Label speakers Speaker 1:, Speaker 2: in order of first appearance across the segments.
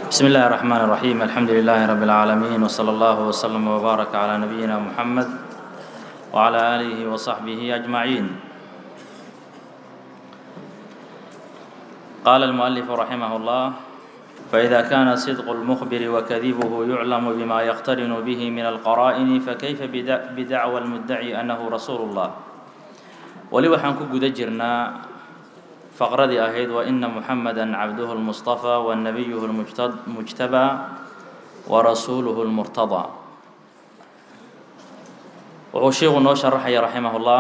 Speaker 1: بسم الله الرحمن الرحيم الحمد لله رب العالمين وصلى الله وسلم وبارك على نبينا محمد وعلى آله وصحبه أجمعين قال المؤلف رحمه الله فإذا كان صدق المخبر وكذبه يعلم بما يقترن به من القرائن فكيف بدع- بدعوى المدعي أنه رسول الله weli waxaan ku guda jirnaa faqradii ahayd wa ina muxameda cabduhu lmustafa wa nabiyuhu lmujtabaa wa rasuuluhu lmurtadaa wuxuu sheikhu noo sharaxaya raximahullah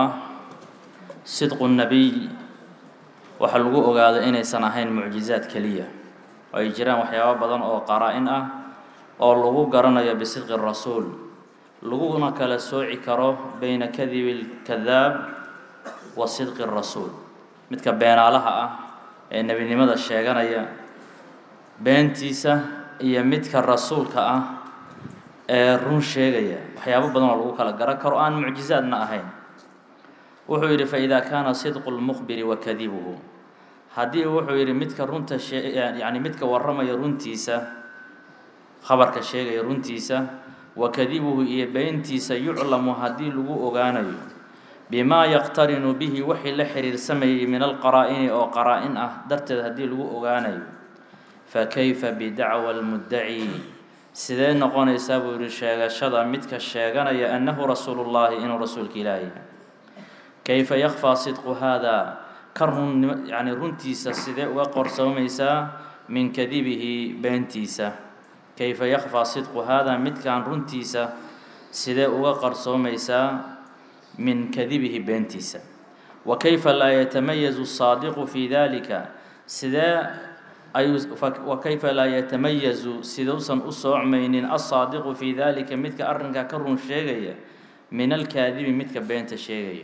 Speaker 1: sidqu nabiy waxaa lagu ogaado inaysan ahayn mucjizaad keliya oo ay jiraan waxyaabo badan oo qaraa-in ah oo lagu garanayo bisidqi rasuul laguna kala sooci karo bayna kadibi lkadaab wa sidqi rasuul midka beenaalaha ah ee nebinimada sheeganaya beentiisa iyo midka rasuulka ah ee run sheegaya waxyaabo badan oo lagu kala garan karo aan mucjizaadna ahayn wuxuu yidhi faإida kaana sidqu lmukhbiri wa kadibuhu haddii wuxuu yidhi midka runta shee yani midka warramaya runtiisa khabarka sheegaya runtiisa wa kadibuhu iyo beentiisa yuclamu haddii lagu ogaanayo bimaa yaqtarinu bihi wixii la xiriirsamayay min alqaraa-ini oo qaraa-in ah darteed haddii lagu ogaanayo fa kayfa bidacwa almuddaci sidee noqonaysaa buu yihi sheegashada midka sheeganaya annahu rasuulullaahi inuu rasuulka ilaahi kayfa yakfaa sidqu haadaa ka run yani runtiisa sidee uga qorsoomaysaa min kadibihi beentiisa kayfa yakfaa sidqu haadaa midkaan runtiisa sidee uga qarsoomaysaa min kadibihi beentiisa wa kayfa laa yatamayazu الsaadiqu fi dalika sidee ayuu wa kayfa laa yatamayazu siduusan u soocmaynin aلsaadiqu fi dalika midka arrinkaa ka run sheegaya min alkaadibi midka beenta sheegaya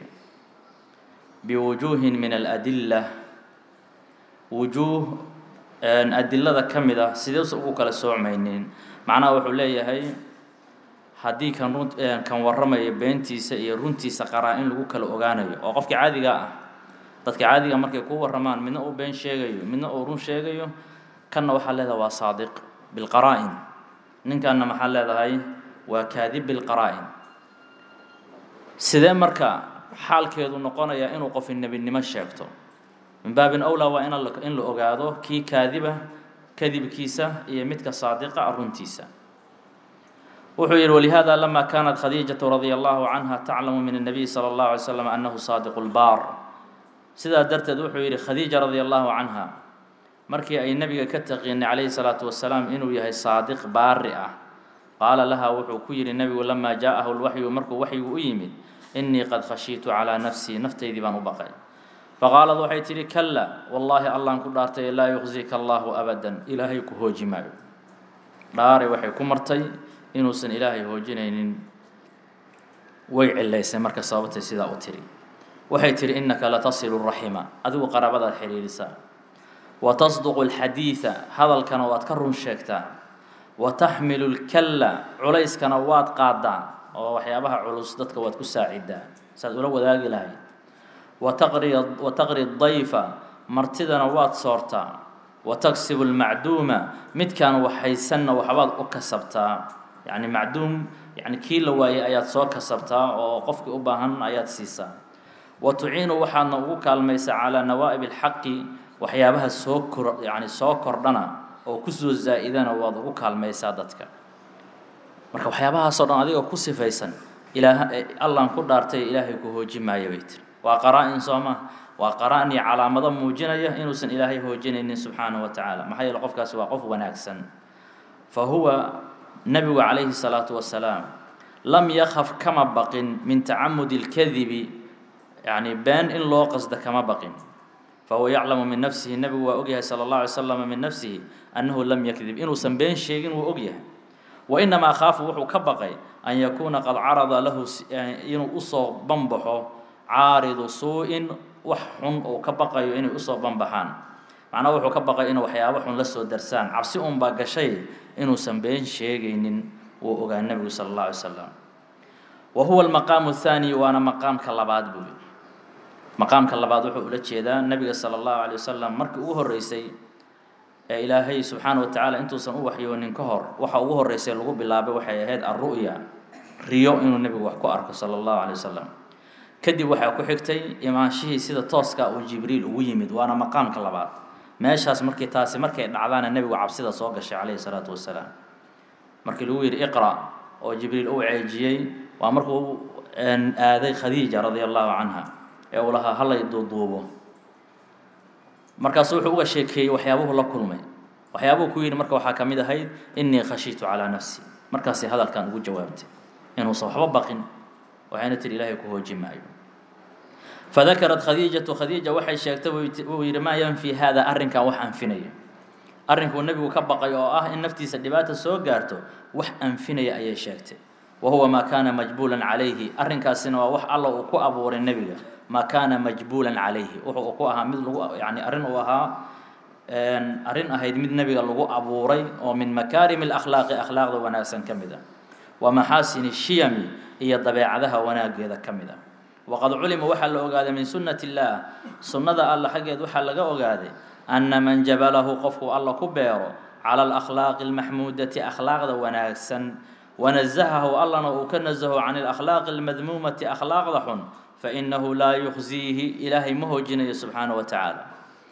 Speaker 1: biwujuuhin min aladila wujuuh adilada ka mid ah siduusan ugu kala soocmaynin macnaha wuxuu leeyahay haddii kan run kan warramaya beentiisa iyo runtiisa qaraa in lagu kala ogaanayo oo qofka caadiga ah dadka caadiga markay ku warramaan midna uu been sheegayo midna uu run sheegayo kanna waxaa leedahay waa saadiq bilqaraa-in ninkanna maxaa leedahay waa kaadib bilqaraa-in sidee marka xaalkeedu noqonaya inuu qofi nebinimo sheegto min baabin awlaa waa in in la ogaado kii kaadiba kadibkiisa iyo midka saadiqa ah runtiisa wuxuu yihi wlihada lama kanat khadiijaةu radia allahu canha taclamu min الnabiy salى اllahu alay slam anahu saadiq اlbaar sidaa darteed wuxuu yihi khadiija radia allahu canha markii ay nebiga ka taqiinay calayhi الsalaatu wasalaam inuu yahay saadiq baari ah qaala laha wuxuu ku yihi nebigu lama jaaءahu lwaxyu markuu waxyigu u yimid inii qad khashiitu calىa nafsii naftaydii baan u baqay faqaalad waxay tihi kala wallaahi allaan ku dhaartay laa yuqzika allahu abada ilaahay ku hooji maayo dhaaray waxay ku martay inuusan ilaahay hoojinaynin way cilaysay marka sababtay sidaa u tiri waxay tihi innaka latasilu raxima adigu qaraabadaad xidhiidhisaa wa tasduqu alxadiida hadalkana waad ka run sheegtaa wa taxmilu lkalla culayskana waad qaadaa oo waxyaabaha culus dadka waad ku saacidaa saad ula wadaagi lahayd wa taqri wa taqri dayfa martidana waad soortaa wa tagsibu lmacduuma midkaan waxhaysanna waxbaad u kasabtaa yacni macduum yani kii la waayay ayaad soo kasabtaa oo qofkii u baahan ayaad siisaa wa tuciinu waxaadna ugu kaalmaysaa calaa nawaa'ib alxaqi waxyaabaha soo kor yani soo kordhana oo kusoo zaa'idana waad ugu kaalmaysaa dadka marka waxyaabahaasoo dhan adigoo ku sifaysan ilaa allaan ku dhaartay ilaahay ku hooji maayo bay tiri waa qaraa-in sooma waa qaraa-in iyo calaamado muujinaya inuusan ilaahay hoojinaynin subxaanahu wa tacaala maxaa yeele qofkaasi waa qof wanaagsan fa huwa nabigu calayhi الsalaatu wasalaam lam yakaf kama baqin min tacamudi اlkadibi yani been in loo qasda kama baqin fahuwa yaclamu min nafsihi nebigu waa ogyahay salى اllah alay slam min nafsihi annahu lam yakdib inuusan been sheegin wuu ogyahay wainamaa khaafu wuxuu ka baqay an yakuuna qad carada lahu inuu usoo banbaxo caaridu suu-in wax xun uu ka baqayo inay usoo banbaxaan macnaha wuxuu ka baqay inuu waxyaabo xun la soo darsaan cabsi unbaa gashay inuusan been sheegaynin wuu ogaa nebigu sala اllah alay slam wa huwa almaqaamu athaani waana maqaamka labaad buu yihi maqaamka labaad wuxuu ula jeedaa nebiga sala allahu alay wasalam markii ugu horreysay ee ilaahay subxaana wa tacaala intuusan u waxyoonin ka hor waxa ugu horreysay lagu bilaabay waxay ahayd alru'ya riyo inuu nebigu wax ku arko sala allahu calay wasalam kadib waxaa ku xigtay imaanshihii sida tooska uu jibriil ugu yimid waana maqaamka labaad meeshaas markii taasi markay dhacdaana nebigu cabsida soo gashay calayhi salaatu wasalaam markii lagu yidhi iqra oo jibriil uu ceejiyey waa markuu aaday khadiija radia allahu canha ee uu lahaa hallay duuduubo markaasu wuxuu uga sheekeeyey waxyaabuhu la kulmay waxyaabuhu ku yidhi marka waxaa ka mid ahayd innii khashiitu calaa nafsi markaasay hadalkan ugu jawaabtay inuusan waxba baqin waxayna tihi ilaahay ku hooji maayo fadakarat khadiijatu khadiija waxay sheegtay wuu yidhi maa yanfi hada arrinkan wax anfinaya arrinkuu nebigu ka baqay oo ah in naftiisa dhibaata soo gaarto wax anfinaya ayay sheegtay wa huwa maa kaana majbuulan calayhi arrinkaasina waa wax alla uu ku abuuray nebiga maa kaana majbuulan calayhi wuxuu ku ahaa mid lagu yani arrin uu ahaa arrin ahayd mid nebiga lagu abuuray oo min makaarimi alakhlaaqi akhlaaqda wanaagsan ka mid ah wa maxaasini shiyami iyo dabeecadaha wanaageeda ka mid ah waqad culima waxaa la ogaaday min sunnati illaah sunnada alla xaggeed waxaa laga ogaaday anna man jabalahu qofku alla ku beero cala alakhlaaqi almaxmuudati akhlaaqda wanaagsan wanazahahu allana uu ka nasaho can alakhlaaqi almadmuumati akhlaaqda xun fainahu laa yukhziihi ilaahay ma hoojinayo subxaana wa tacaala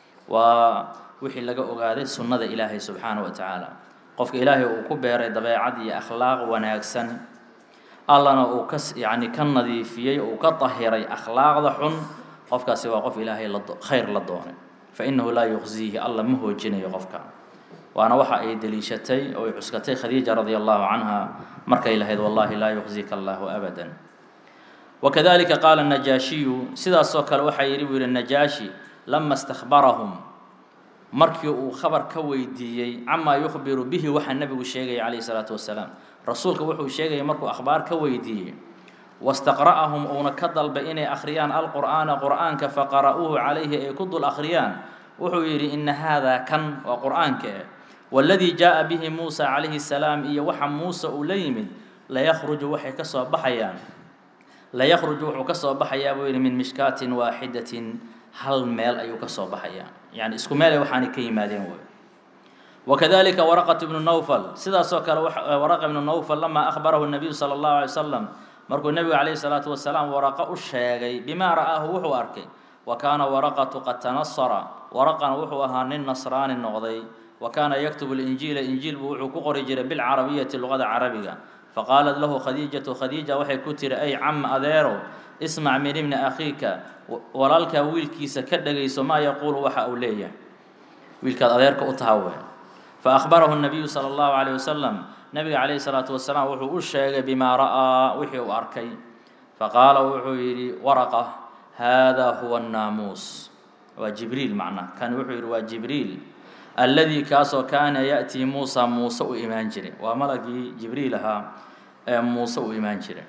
Speaker 1: waa wixii laga ogaaday sunnada ilaahay subxaana wa tacaala qofka ilaahay uu ku beeray dabeecad iyo akhlaaq wanaagsan allana uu ka yacni ka nadiifiyey uu ka dahiray akhlaaqda xun qofkaasi waa qof ilaahay la khayr la doonay fa innahu laa yukhziihi alla ma hoojinayo qofka waana waxa ay deliishatay oo ay cuskatay khadiija radia allahu canha markay lahayd wallahi laa yukhzika allahu abadan wakadalika qaala najaashiyu sidaasoo kale waxaa yidhi buu yihi najaashi lama istakbarahum markii uu khabar ka weydiiyey camaa yukhbiru bihi waxaa nebigu sheegaya calayhi salaatu wasalaam rasuulka wuxuu sheegaya markuu akhbaar ka weydiiyey wastaqra'ahum uuna ka dalbay inay akhriyaan alqur'aana qur'aanka faqara'uuhu calayhi ay ku dul akhriyaan wuxuu yidhi ina haadaa kan waa qur'aanka eh waladii jaa'a bihi muusa calayhi salaam iyo waxa muuse uu la yimid layakhruju waxay ka soo baxayaan layakhruju wuxuu ka soo baxayaa buu yidhi min mishkaatin waaxidatin hal meel ayuu ka soo baxayaa yani isku meel ay waxaanay ka yimaadeen wey wakadalika waraqat ibnu nawfal sidaasoo kale waraqa ibnu nawfal lamaa akhbarahu nabiyu sala allahu alay wasalam markuu nebigu calayhi salaatu wasalaam waraqo u sheegay bimaa ra'aahu wuxuu arkay wa kaana waraqatu qad tanasara waraqana wuxuu ahaa nin nasraani noqday wa kaana yaktubu linjiila injiil buu wuxuu ku qori jiray bilcarabiyati luqada carabiga faqaalat lahu khadiijatu khadiija waxay ku tiri ay cam adeerow ismac min ibni akhiika walaalkaa wiilkiisa ka dhegayso maa yaquulu waxa uu leeyahay wiilkaad adeerka u tahawe fa akhbarahu nabiyu sala allahu calayh wasalam nabiga calayhi salaatu wasalaam wuxuu u sheegay bimaa ra'aa wixii uu arkay faqaala wuxuu yidhi waraqa haadaa huwa annaamuus waa jibriil macna kan wuxuu yidhi waa jibriil alladii kaasoo kaana ya'tii muusa muuse u imaan jiray waa malagii jibriil ahaa ee muuse u imaan jiray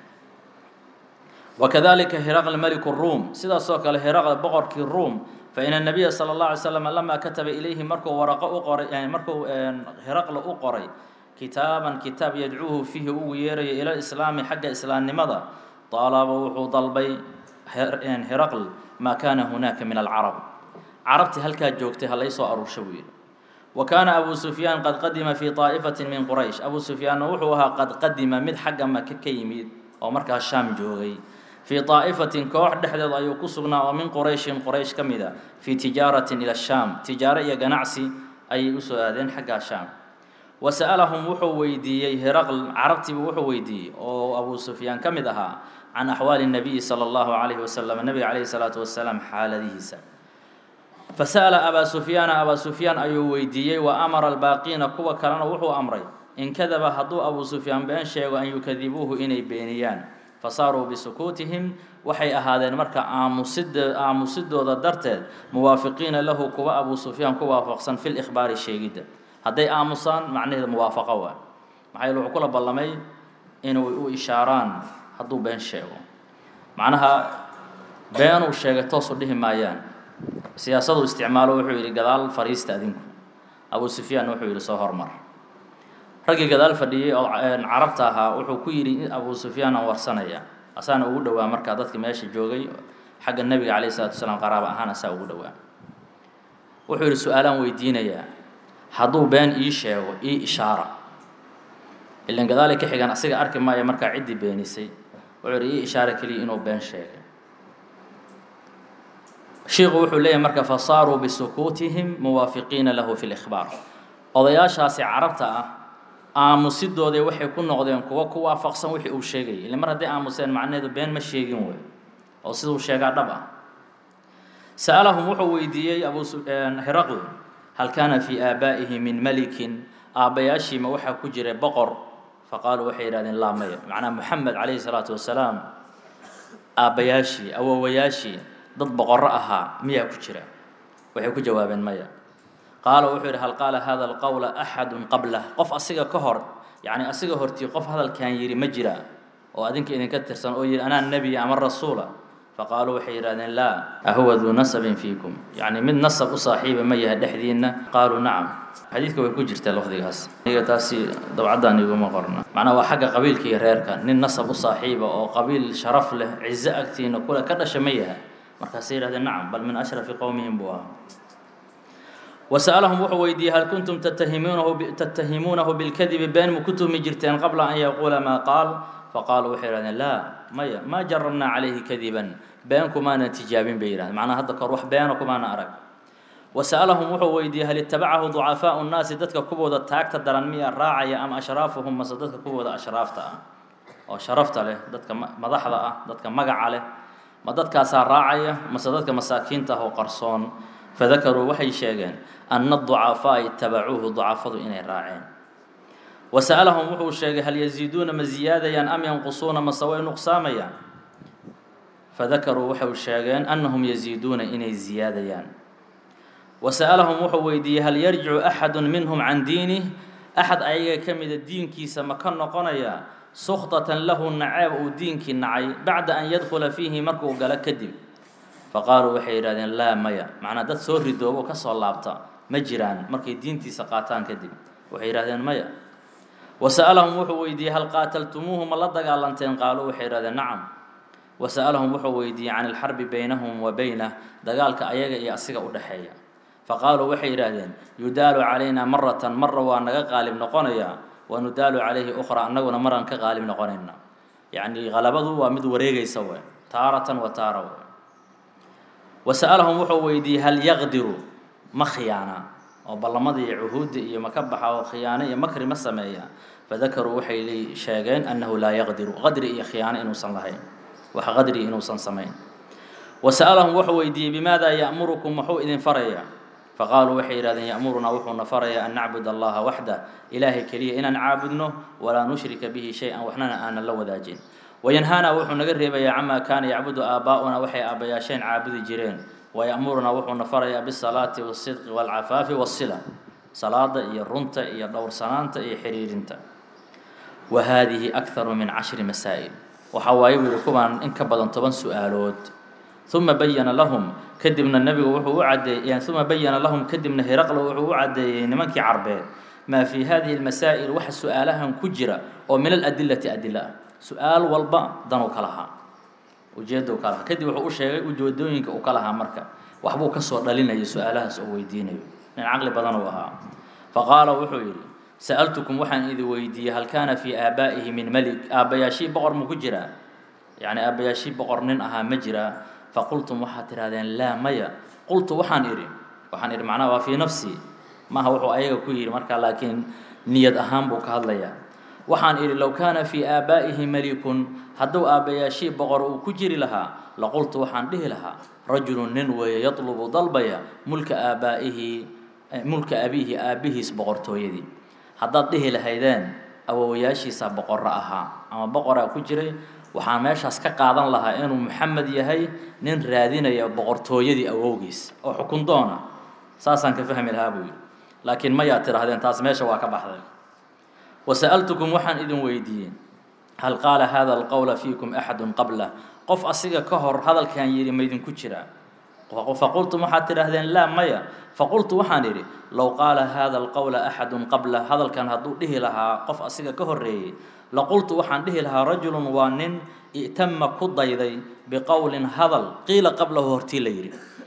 Speaker 1: wakadalika hiraql meliku ruum sidaasoo kale hiraql boqorkii ruum fain الnabiya salى الlaه alay slam lama kataba ilayhi markuu waraqo u qoray markuu hiraqla u qoray kitaaban kitaab yadcuuhu fiihi ugu yeerayo ila islaami xagga islaamnimada طalaba wuxuu dalbay hiraql maa kana hunaaka min alcarab carabtii halkaa joogtay ha laysoo aruursha buu yidhi wa kaana abu sufyaan qad qadima fii طaa'ifati min quraysh abu sufyaanna wuxuu ahaa qad qadima mid xagga maka ka yimid oo markaa shaam joogay fii طaa'ifatin koox dhexdeed ayuu ku sugnaa oo min qurayshin quraysh ka mid a fii tijaaratin ila shaam tijaaro iyo ganacsi ayay usoo aadeen xaggaa shaam wa sa'alahum wuxuu weydiiyey hiraql carabtiibu wuxuu weydiiyey oo abu sufyaan ka mid ahaa can axwaali الnabiyi salى اllahu calayhi wasalam nabiga calayhi salaatu wasalaam xaaladihiisa fasa'ala abaa sufyaana abaa sufyaan ayuu weydiiyey wa amara albaaqiina kuwa kalena wuxuu amray in kadaba hadduu abu sufyaan been sheego an yukadibuuhu inay beeniyaan fasaaruu bisukuutihim waxay ahaadeen marka aamusida aamusidooda darteed muwaafiqiina lahu kuwa abu sufyaan ku waafaqsan fi likhbaari sheegidda hadday aamusaan macnaheeda muwaafaqo waa maxaa yeele wuxuu kula ballamay inuu u ishaaraan hadduu been sheego macnaha beenuu sheegay toosu dhihi maayaan siyaasadu isticmaalo wuxuu yidhi gadaal fariista adinku abu sufyaan wuxuu yidhi soo hormar raggii gadaal fadhiyey oo carabta ahaa wuxuu ku yidhi abu sufyaan aan warsanaya asaana ugu dhowaa markaa dadki meesha joogay xagga nebiga calayhi salatu wasalaam qaraaba ahaan asaa ugu dhowaa wuxuu yidhi su-aalaan weydiinayaa hadduu been ii sheego ii ishaara ilan gadaali ka xigan asiga arki maayo markaa ciddii beenisay wuxuu yidhi ii ishaara keliya inuu been sheegay shiiku wuxuu leeyahay marka fasaaruu bisukuutihim muwaafiqiina lahu fi likhbaar odayaashaasi carabta ah aamusidooday waxay ku noqdeen kuwa ku waafaqsan wixii uu sheegayay ile mar hadday aamuseen macnaheedu been ma sheegin wey oo siduu sheegaa dhab ah sa'alahum wuxuu weydiiyey abu hiraql hal kaana fii aabaa'ihi min malikin aabbayaashiima waxaa ku jiray boqor faqaaluu waxay yidhahdeen laa maya macnaa moxamed calayhi salaatu wasalaam aabbayaashii awowayaashii dad boqorro ahaa miyaa ku jira waxay ku jawaabeen maya qaala wuxuu yidhi hal qaala hada alqowla axadun qablah qof asiga ka hor yacni asiga hortii qof hadalkan yidhi ma jira oo adinka idinka tirsan oo yidhi anaa nebiya ama rasuula faqaaluu waxay yidhahdeen laa ahuwa duu nasabin fiikum yacni mid nasab u saaxiiba ma yahay dhexdiinna qaaluu nacam xadiidka way ku jirtaa lafdigaas aniga taasi dabcaddan iguma qorna macnaa waa xagga qabiilka iyo reerka nin nasab u saaxiiba oo qabiil sharaf leh cizo agtiina kule ka dhasha ma yahay markaasay yidhahdeen nacam bal min ashrafi qowmihim buu ahaa وسألهم wuxuu weydiiyey hal kuntum تتhimuunahu تتahimuunahu بالkadibi been ma ku tuhmi jirteen qabla an yaquula maa qaal faqaaluu waxay yihahdeen laa maya ma jarabnaa calayhi kadiban been kumaana tijaabin bay yihahdeen macnaa hadda kahor wax beena kumaana arag وسألهم wuxuu weydiiyey hal itabacahu ضucafaaءu الnaasi dadka kuwooda taagta daran miya raacaya am ashraafuhum mase dadka kuwooda ashraafta ah oo sharafta leh dadka madaxda ah dadka magaca leh ma dadkaasaa raacaya mase dadka masaakiinta ah oo qarsoon fadakaruu waxay sheegeen ana ducafaa'a itabacuuhu ducafadu inay raaceen wa sa'alahum wuxuu sheegay hal yasiiduuna ma ziyaadayaan am yanqusuuna mase way nuqsaamayaan fadakaruu waxay sheegeen annahum yasiiduuna inay ziyaadayaan wa sa'alahum wuxuu weydiiyey hal yarjicu axadu minhum can diinih axad ayaga ka mida diinkiisa ma ka noqonaya sukhtatan lahu naceeb uu diinkii nacay bacda an yadkhula fiihi markuu galo kadib faqaaluu waxay yidhahdeen laa maya macnaa dad soo ridoobo ka soo laabta ma jiraan markay diintiisa qaataan kadib waxay yidhahdeen maya wa sa'alahum wuxuu weydiiyey hal qaataltumuuhu ma la dagaalanteen qaaluu waxay yidhahdeen nacam wa sa'alahum wuxuu weydiiyey can ilxarbi baynahum wa baynah dagaalka ayaga iyo asiga u dhexeeya faqaaluu waxay yidhaahdeen yudaalu calaynaa maratan marra waa naga qaalib noqonayaa wa nudaalu calayhi ukhra annaguna maraan ka qaalib noqonayna yacni qalabadu waa mid wareegaysa we taaratan wa taara we wa sa'alahum wuxuu weydiiyey hal yaqdiru ma khiyaana oo ballamada iyo cuhuudda iyo ma ka baxa oo khiyaano iyo makri ma sameeya fadakaruu waxay li sheegeen annahu laa yaqdiru qadri iyo khiyaano inuusan lahayn wax qadri inuusan samayn wa sa'alahum wuxuu weydiiyey bimaada ya'murukum muxuu idin farayaa faqaaluu waxay yidhahdeen ya'murunaa wuxuuna farayaa an nacbud allaha waxdah ilaahay keliya inaan caabudno walaa nushrika bihi shay-an waxnana aanan la wadaajin wayanhaanaa wuxuu naga reebayaa camaa kaana yacbudu aabaa'una waxay aabbayaasheen caabudi jireen waya'murunaa wuxuuna farayaa bisalaati wasidqi waalcafaafi waasila salaada iyo runta iyo dhowrsanaanta iyo xiriirinta wa haadihi akharu min cashri masaa'il waxaa waaye buu yihi kuwaan in ka badan toban su-aalood uma bayana lahum kadibna nebigu wuxuu u cadeeyey uma bayana lahum kadibna hiraqla wuxuu u caddeeyey nimankii carbeed maa fii hadihi lmasaa'il waxa su-aalahan ku jira oo min aladilati adila ah su-aal walba danuu ka lahaa ujeeddau ka lahaa kadib wuxuu u sheegay ujeedooyinka uu ka lahaa marka waxbuu kasoo dhalinaya su-aalahaas oo weydiinayo nin caqli badan uu ahaa faqaala wuxuu yidhi sa'altukum waxaan idin weydiiyey hal kaana fii aabaa'ihi min melig aabbayaashii boqor ma ku jiraa yacni aabbayaashii boqor nin ahaa ma jiraa faqultum waxaad tidhahdeen laa maya qultu waxaan idhi waxaan idhi macnaha waa fii nafsii maaha wuxuu ayaga ku yidhi markaa laakiin niyad ahaan buu ka hadlayaa waxaan idhi low kaana fii aabaa'ihi melikun hadduu aabbayaashii boqor uu ku jiri lahaa laqultu waxaan dhihi lahaa rajulun nin weeye yatlubu dalbaya mulka aabaa'ihi mulka abiihi aabbihiis boqortooyadii haddaad dhihi lahaydeen awowayaashiisa boqorro ahaa ama boqoraa ku jiray waxaan meeshaas ka qaadan lahaa inuu maxamed yahay nin raadinaya boqortooyadii awowgiis oo xukun doona saasaan ka fahmi lahaa buu yidhi laakiin mayaa tidhaahdeen taas meesha waa ka baxday wa sa'altukum waxaan idin weydiiyey hal qaala hada alqowla fiikum axadun qablah qof asiga ka hor hadalkan yidhi maydinku jiraa faqultum waxaad tidhaahdeen laa maya faqultu waxaan idhi low qaala hada alqowla axadun qablah hadalkan hadduu dhihi lahaa qof asiga ka horreeyey laqultu waxaan dhihi lahaa rajulun waa nin i'tama ku dayday biqowlin hadal qiila qablahu hortii la yidhi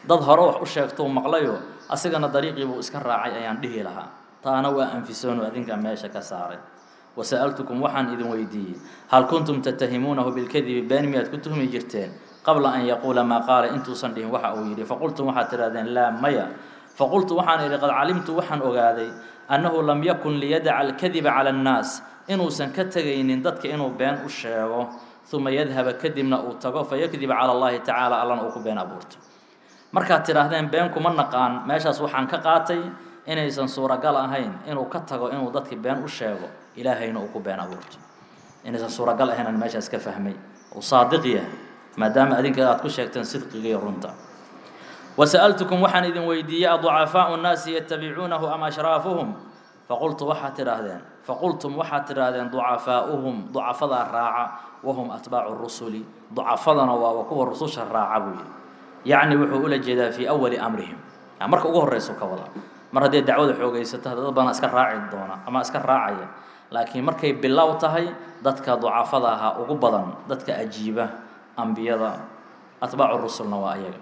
Speaker 1: dad hore wax u sheegtou maqlayo asigana dariiqii buu iska raacay ayaan dhihi lahaa taana waa anfisoonu adinkaa meesha ka saaray wasa'altukum waxaan idin weydiiyey hal kuntum tatahimuunahu bilkadibi been miyaad ku tuhmi jirteen qabla an yaquula maa qaala intuusan dhihin waxa uu yidhi faqultum waxaad tidhahdeen laa maya faqultu waxaan idhi qad calimtu waxaan ogaaday annahu lam yakun liyadaca alkadiba cala annaas inuusan ka tegaynin dadka inuu been u sheego uma yadhaba kadibna uu tago fayakdiba cala allahi tacaala allana uu ku been abuurto markaad tidhaahdeen been kuma naqaan meeshaas waxaan ka qaatay inaysan suuragal ahayn inuu ka tago inuu dadki been u sheego ilaahayna uu ku been abuurto inaysan suuragal ahayn aan meeshaas ka fahmay uu saadiq yahay maadaama adinka aad ku sheegteen sidqiga iyo runta wasa'altukum waxaan idin weydiiyey aducafaau nnaasi yatabicuunahu am ashraafuhum faqultu waxaad tidhaahdeen faqultum waxaad tidhaahdeen ducafaa'uhum ducafadaa raaca wahum atbaacu rusuli ducafadana waaba kuwa rususha raaca buu yidhi yacni wuxuu ula jeedaa fii awali amrihim marka ugu horreysu ka wada mar haddii dacwada xoogaysato dad badan iska raaci doona ama iska raacaya laakiin markay bilow tahay dadka ducafada ahaa ugu badan dadka ajiiba ambiyada atbaacu rusulna waa ayaga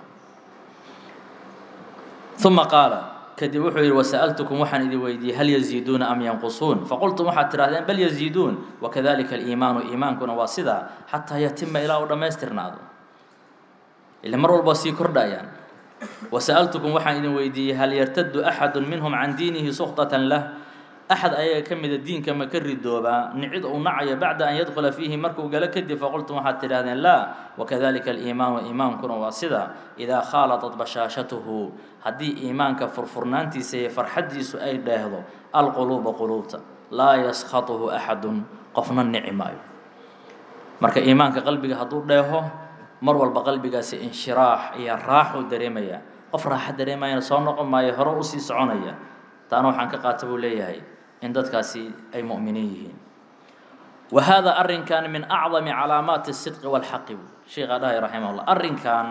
Speaker 1: uma qaala kadib wuxuu yidhi wasa'altukum waxaan idin weydiiyey hal yaziiduuna am yanqusuun faqultum waxaad tidhahdeen bal yaziiduun wakadalika aliimaanu iimaankuna waa sidaa xataa yatima ilaa u dhammaystirnaado ila mar walba sii kordhayaan wasa'altukum waxaan idin weydiiyey hal yartadu axadu minhum can diinihi suktatan lah axad ayaga ka mida diinka ma ka ridoobaa nicid uu nacayo bacda an yadkhula fiihi markuu galo kadib faqultum waxaad tidhahdeen laa wakadalika aliimaanu iimaankuna waa sida idaa khaalatat bashaashatuhu haddii iimaanka furfurnaantiisa iyo farxaddiisu ay dheehdo alquluuba quluubta laa yaskhatuhu axadun qofna nici maayo marka iimaanka qalbiga hadduu dheeho mar walba qalbigaasi inshiraax iyo raaxuu dareemayaa qof raaxa dareemayana soo noqon maayo hore usii soconaya taana waxaan ka qaata buu leeyahay in dadkaasi ay mu'miniin yihiin wa haadaa arrinkan min acdami calaamaati sidqi walxaqi sheekhaa dhahay raximah llah arrinkan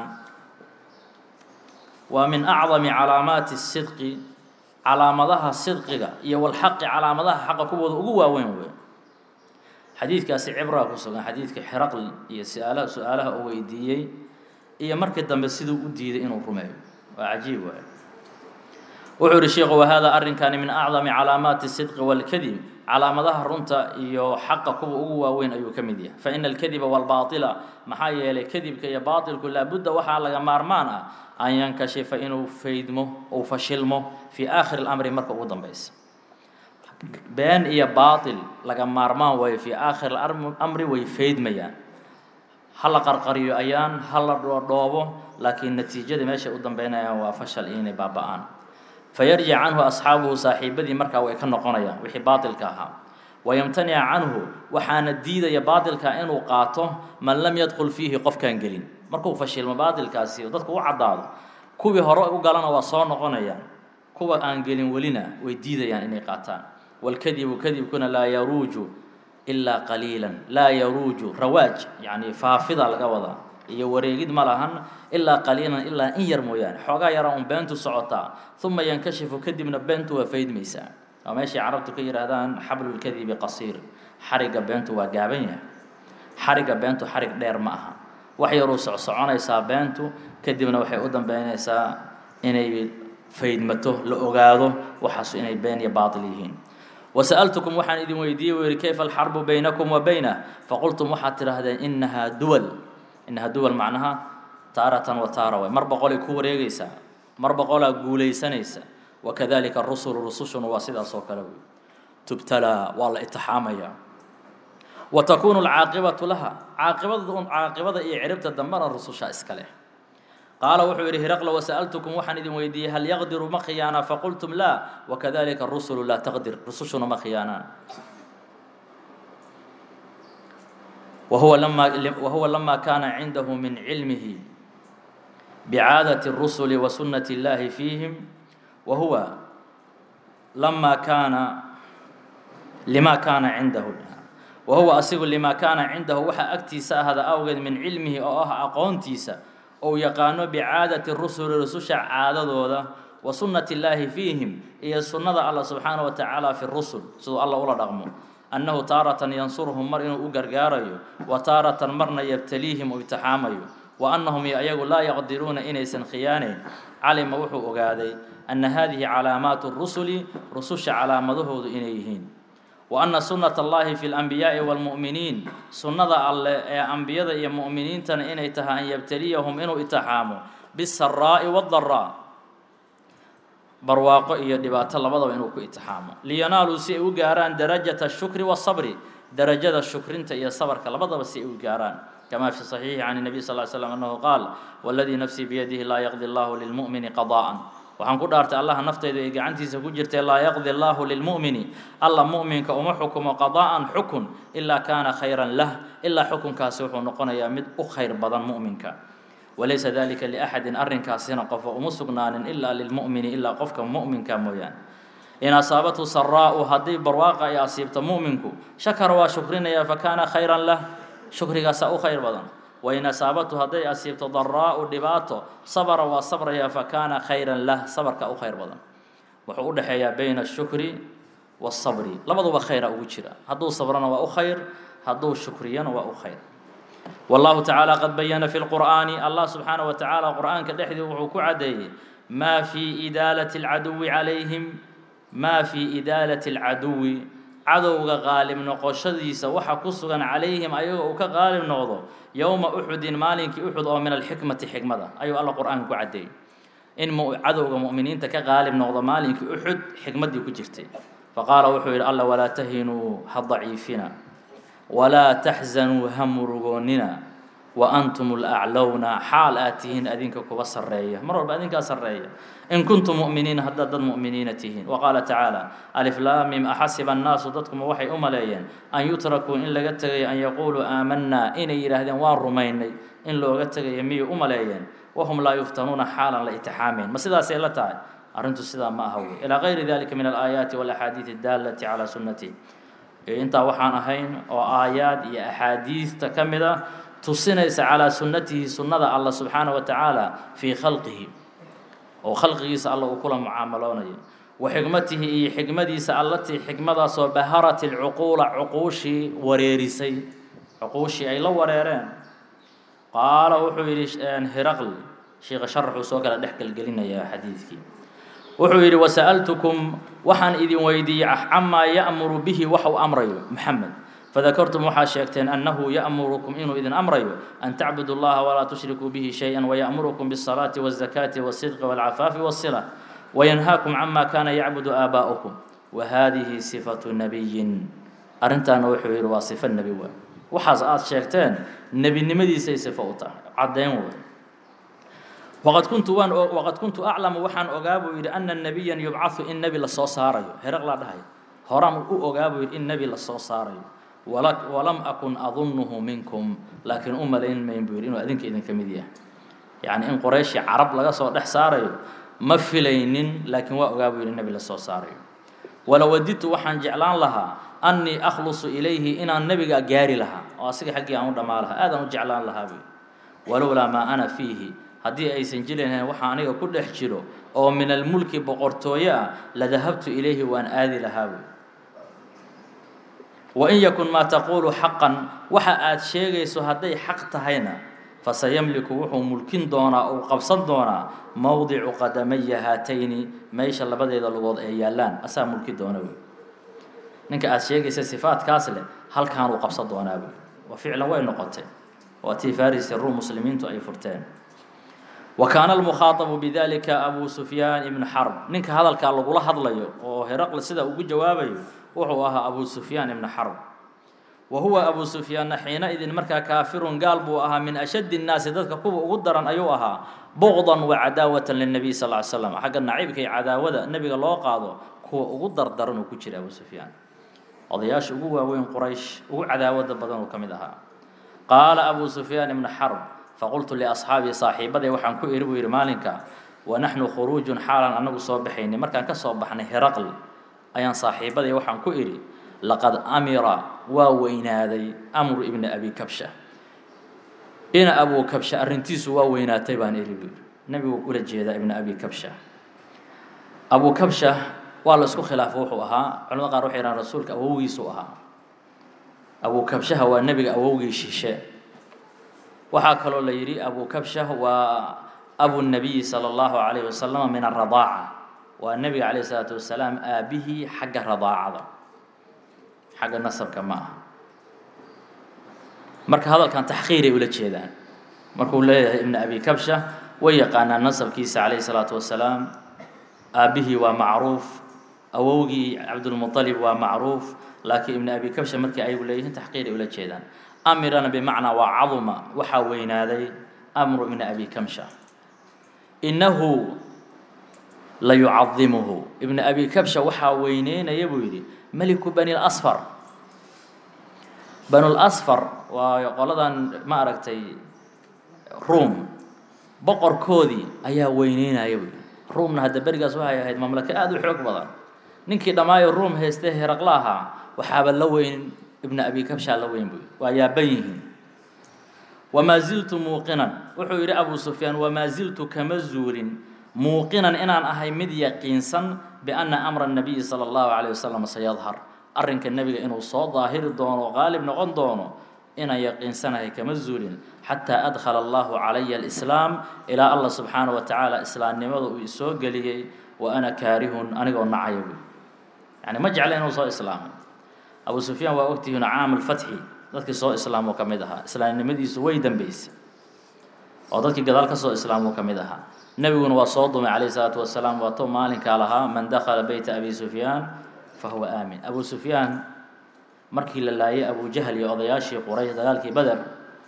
Speaker 1: waa min acdami calaamaati sidqi calaamadaha sidqiga iyo walxaqi calaamadaha xaqa kuwooda ugu waaweyn wey xadiidkaasi cibraa ku sugan xadiidka xeraql iyo suaalaha su-aalaha uu weydiiyey iyo markii dambe siduu u diiday inuu rumeeyo waa cajiib waay wuxuu yihi sheikhu wahada arrinkani min acdami calaamaati sidqi walkadib calaamadaha runta iyo xaqa kuwa ugu waaweyn ayuu ka mid yahay faina alkadiba walbaatila maxaa yeelay kadibka iyo baatilku laabudda waxaa laga maarmaan ah an yankashifa inuu faydmo uu fashilmo fii aakhiri lamri marka ugu dambeysa been iyo baatil laga maarmaan waayo fii aakhiri amri way faydmayaan ha la qarqariyo ayaan ha la dhoodhoobo laakiin natiijada meeshay u dambeynayaan waa fashal iyo inay baaba-aan fayarjic canhu asxaabuhu saaxiibadii markaa way ka noqonayaan wixii baatilka ahaa wayamtanica canhu waxaana diidaya baatilka inuu qaato man lam yadkhul fiihi qofkaan gelin markuu fashilmo baatilkaasi dadku u caddaado kuwii hore u galana waa soo noqonayaan kuwa aan gelin welina way diidayaan inay qaataan walkadibu kadibkuna laa yaruuju ilaa qaliilan laa yaruuju rawaaj yacni faafida laga wadaa iyo wareegid ma lahan ilaa qaliilan ilaa in yar mooyaane xoogaa yara un beentu socotaa uma yankashifu kadibna beentu waa faydmaysaa waa meeshay carabtu ka yidhaahdaan xablulkadibi qasiir xarigga beentu waa gaaban yahay xarigga beentu xarig dheer ma aha wax yaruu socsoconaysaa beentu kadibna waxay u dambeynaysaa inay faydmato la ogaado waxaasu inay been iyo baatil yihiin wasa'altukum waxaan idin weydiiyey u yihi kayfa alxarbu baynakum wa baynah faqultum waxaad tidhaahdeen inahaa duwal inahaa duwal macnaha taaratan wa taara way mar boqolay ku wareegaysaa mar boqolaa guulaysanaysa wakadalika rusulu rusushuna waa sidaas oo kale wey tubtalaa waa la itixaamayaa wa takuunu alcaaqibatu laha caaqibada caaqibada iyo ciribta dambena rususha iska leh qaala wuxuu yidhi hiraqla wasa'altukum waxaan idin weydiiyey hal yaqdiru ma khiyaanaa faqultum laa wakadalika rusulu laa taqdir rusushuna ma khiyaanaan wahuwa lama wahuwa lama kaana cindahu min cilmihi bicaadati الrusuli wa sunnati اllahi fiihim wahuwa lama kaana lima kaana cindahu wahuwa asigu lima kaana cindahu waxaa agtiisa ahada awgeed min cilmihi oo ah aqoontiisa ou yaqaano bicaadati rusuli rususha caadadooda wa sunnati illaahi fiihim iyo sunnada allah subxaana wa tacaala fi rusul siduu alla ula dhaqmo annahu taaratan yansuruhum mar inuu u gargaarayo wa taaratan marna yabtaliihim uu imtixaamayo wa annahum iyo ayagu laa yaqdiruuna inaysan khiyaanayn calima wuxuu ogaaday anna haadihi calaamaatu rusuli rususha calaamadahoodu inay yihiin wa anna sunnata allahi fi lanbiyaa'i waalmu'miniin sunnada alleh ee ambiyada iyo mu'miniintana inay tahay an yabtaliyahum inuu itixaamo bisaraa'i waadaraa barwaaqo iyo dhibaato labadaba inuu ku itixaamo liyanaaluu si ay u gaaraan darajata shukri wasabri darajada shukrinta iyo sabarka labadaba si ay u gaaraan kama fi صaxiixi can الnabiy sal ly slam annahu qaal waladii nafsii biyadihi laa yaqdi allahu lilmu'mini qada'an waxaan ku dhaartay allaha naftaydu ay gacantiisa ku jirtay laa yaqdi allahu lilmu'mini alla mu'minka uma xukumo qada'an xukun ilaa kaana khayran lah ilaa xukunkaasi wuxuu noqonayaa mid u khayr badan mu'minka walaysa dalika liaxadin arrinkaasina qofa uma sugnaanin ilaa lilmu'mini ilaa qofka mu'minka mooyaane in asaabathu saraa'u haddii barwaaqa ay asiibto mu'minku shakara waa shukrinaya fakaana khayran lah shukrigaasaa u khayr badan wain asaabathu hadday asiibto daraa'u dhibaato sabara waa sabraya fakaana khayran lah sabarka u khayr badan wuxuu u dhexeeyaa bayna ashukri waasabri labaduba khayra ugu jira hadduu sabrana waa u khayr hadduu shukriyana waa u khayr wallahu tacaala qad bayana fi lqur'aani allah subxaana wa tacaala qur'aanka dhexdii wuxuu ku caddeeyey maa fii idaalati alcaduwi calayhim maa fii idaalati alcaduwi cadowga qaalib noqoshadiisa waxa ku sugan calayhim ayagoo uu ka qaalib noqdo yowma uxudin maalinkii uxud oo min alxikmati xikmada ayuu alla qur-aanka ku caddeeyey in cadowga mu'miniinta ka qaalib noqdo maalinkii uxud xikmaddii ku jirtay faqaala wuxuu yidhi alla walaa tahinuu ha daciifina walaa taxzanuu ha murugoonnina wa antum laclowna xaal aad tihiin adinka kuba sarreeya mar walba adinkaa sarreeya in kuntum mu'miniina haddaad dad mu'miniina tihiin wa qaala tacaala aliflaamim axasiba annaasu dadkuma waxay u maleeyeen an yutrakuu in laga tegayo an yaquuluu aamanaa inay yidhaahdeen waan rumaynay in looga tegayo miyay u maleeyeen wahum laa yuftanuuna xaalan la itixaameen ma sidaasay la tahay arrintu sidaa ma aha wey ilaa gayri dalika min alaayaati walaxaadiidi addaalati calaa sunnati intaa waxaan ahayn oo aayaad iyo axaadiista ka mid ah tusinaysa calaa sunnatihi sunnada alla subxaana wa tacaala fii khalqihi oo khalqigiisa alla uu kula mucaamaloonayo wa xikmatihi iyo xikmadiisa allatii xikmadaasoo baharat ilcuquula cuquushii wareerisay cuquushii ay la wareereen qaala wuxuu yidhi hiraql sheikha sharaxuu soo kala dhex gelgelinayaa xadiidkii wuxuu yidhi wasa'altukum waxaan idin weydiiyey camaa ya'muru bihi waxa uu amrayo maxamed fadakartum waxaa sheegteen annahu ya'murukum inuu idin amrayo an tacbudu llaha walaa tushrikuu bihi shay-an waya'murukum biالsalaati waالzakaati waالsidqi wاlcafaafi waالsila wayanhaakum cama kaana yacbudu aabaa'ukum wahadihi sifatu nabiyin arrintaana wuxuu yidhi waa sifo nebi waa waxaas aad sheegteen nebinimadiisay sifo u tahay caddayn wey waqad kuntu waan waqad kuntu aclamu waxaan ogaa buu yidhi ana nebiyan yubcahu in nebi lasoo saarayo heraqlaa dhahay horaan u ogaa buu yidhi in nebi lasoo saarayo walam akun adunnuhu minkum laakiin u malayn mayn buu yidhi inuu adinka idinka mid yahay yacni in qorayshii carab laga soo dhex saarayo ma filaynin laakiin waa ogaa buu yidhi nebi lasoo saarayo walawadidtu waxaan jeclaan lahaa annii akhlusu ilayhi inaan nebiga gaari lahaa oo asiga xaggii aan u dhammaa lahaa aadaan u jeclaan lahaa buu walowlaa maa ana fiihi haddii aysan jilahayn waxa aniga ku dhex jiro oo min almulki boqortooyo ah la dahabtu ilayhi waan aadi lahaa buu wain yakun maa taquulu xaqan waxa aad sheegayso hadday xaq tahayna fasayamliku wuxuu mulkin doonaa uu qabsan doonaa mowdicu qadamaya haatayni meesha labadeeda lugood ee yaallaan asaa mulki doona wey ninka aad sheegaysa sifaadkaas leh halkaanuu qabsan doonaa wey wa ficlan way noqotay waa tii farisi ruum muslimiintu ay furteen wa kaana almukhaatabu bidalika abu sufyaan ibnu xarb ninka hadalkaa lagula hadlayo oo heraqle sida ugu jawaabayo wuxuu ahaa abu sufyaan ibnu xarb wa huwa abu sufyaanna xiina idin markaa kaafirun gaal buu ahaa min ashaddi nnaasi dadka kuwa ugu daran ayuu ahaa buqdan wa cadaawatan lilnabiy sal ly slam xagga naciibka iyo cadaawada nebiga loo qaado kuwa ugu dardaran uu ku jira abu sufyaan odayaasha ugu waaweyn quraysh ugu cadaawada badan uu ka mid ahaa qaala abu sufyaan ibnu xarb faqultu liasxaabii saaxiibaday waxaan ku iri buu yidhi maalinka wa naxnu khuruujun xaalan annagu soo baxaynay markaan ka soo baxnay heraql ayaan saaxiibaday waxaan ku idhi laqad amira waa weynaaday amru ibni abi kabsha ina abu kabsha arrintiisu waa weynaatay baan iri buu yidhi nebigu ula jeedaa ibna abi kabsha abu kabsha waa la isku khilaafo wuxuu ahaa culamada qaar waxay yidhahan rasuulka awowgiisuu ahaa abu kabshaha waa nebiga awowgii shishe waxaa kaloo la yidhi abu kabsha waa abu nabiyi sala allahu calayhi wasalam min aradaaca waa nebiga calayh isalaatu wasalaam aabihii xagga radaacada xagga nasabka ma aha marka hadalkan taxqiiray ula jeedaan markuu leeyahay ibnu abi kabsha way yaqaanaan nasabkiisa calayhi salaatu wasalaam aabbihii waa macruuf awowgii cabdulmuطalib waa macruuf laakiin ibnu abi kabsha markii ayagu leeyihiin taxqiiray ula jeedaan amirana bimacnaa waa caduma waxaa weynaaday amru ibni abi kamsha innahu la yucadimuhu ibnu abi kabsha waxaa weyneynaya buu yidhi meliku bani lasfar banulasfar waa qoladan ma aragtay ruom boqorkoodii ayaa weyneynaya buu yidhi ruumna hadda berigaas waxay ahayd mamlako aada u xoog badan ninkii dhammaayo ruum haystee heraqla ahaa waxaaba la weyn ibnu abi kabshaa la weyn buu yidhi waa yaaban yihiin wamaa ziltu muuqinan wuxuu yidhi abu sufyaan wamaa ziltu kama zuulin muuqinan inaan ahay mid yaqiinsan bianna amra nabiyi sala allahu calayh wasalam sayadhar arrinka nebiga inuu soo daahiri doono qaalib noqon doono inaan yaqiinsanahay kama zuulin xataa adkhala allahu calaya alislaam ilaa allah subxaana wa tacaala islaamnimada uu isoo geliyey wa ana kaarihun anigoo nacaya buy yani ma jecla inuu soo islaamay abu sufyaan waa ogtihiin caam alfatxi dadkii soo islaamoo ka mid ahaa islaamnimadiisu way dambeysay oo dadkii gadaal ka soo islaamoo ka mid ahaa nebiguna waa soo dumay calayhi salaatu wasalaam waatou maalinkaa lahaa man dakhala beyta abi sufyaan fa huwa aamin abu sufyaan markii la laayay abujahl iyo odayaashii quraysh dagaalkii beder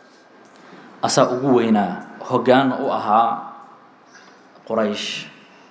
Speaker 1: asaa ugu weynaa hoggaan u ahaa quraysh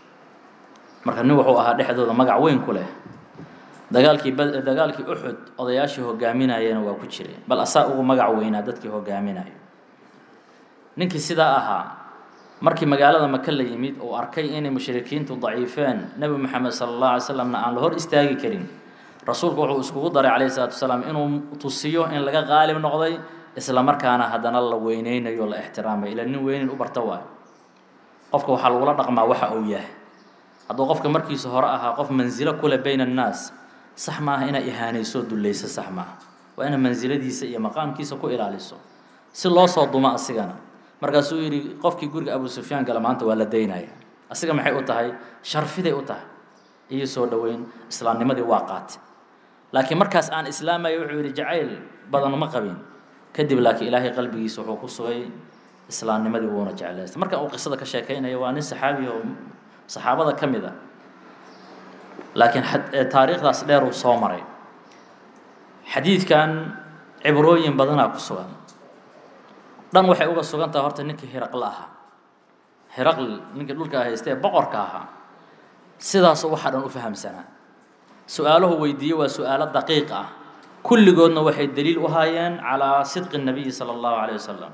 Speaker 1: marka nin wuxuu ahaa dhexdooda magac weyn ku leh dagaalkii b dagaalkii uxud odayaashii hogaaminayena waa ku jireen bal asaa ugu magac weynaa dadkii hogaaminayo ninkii sidaa ahaa markii magaalada maka la yimid uu arkay inay mushrikiintu daciifeen nebi moxamed sala allah alay slamna aan la hor istaagi karin rasuulku wuxuu iskugu daray calayhi salaatu wasalaam inuu tusiyo in laga qaalib noqday isla markaana haddana la weyneynayo la ixtiraamayo ila nin weynin u barta waayo qofka waxaa lagula dhaqmaa waxa uu yahay hadduu qofka markiisa hore ahaa qof mansilo kule bayna annaas sax maaha inaa ihaanayso dullayso sax maaha waa inaad mansiladiisa iyo maqaamkiisa ku ilaaliso si loo soo dumo asigana markaasuu yidhi qofkii guriga abu sufyaan gala maanta waa la daynaya asiga maxay u tahay sharfiday u tahay iyo soo dhoweyn islaamnimadii waa qaatay laakiin markaas aan islaamaya wuxuu yidhi jacayl badan ma qabin kadib laakiin ilaahay qalbigiisa wuxuu ku sugay islaamnimadii wuuna jeclaystay markan uu qisada ka sheekaynaya waa nin saxaabi oo saxaabada ka mid a laakiin taariikhdaas dheer uu soo maray xadiidkan cibrooyin badanaa ku sugan dhan waxay uga sugan tahay horta ninkii hiraqle ahaa hiraql ninkii dhulka haysta ee boqorka ahaa sidaasuu waxaa dhan u fahamsanaa su-aaluhu weydiiye waa su-aalo daqiiq ah kulligoodna waxay daliil u haayeen calaa sidqi الnabiyi salى اllahu عalيه wasalam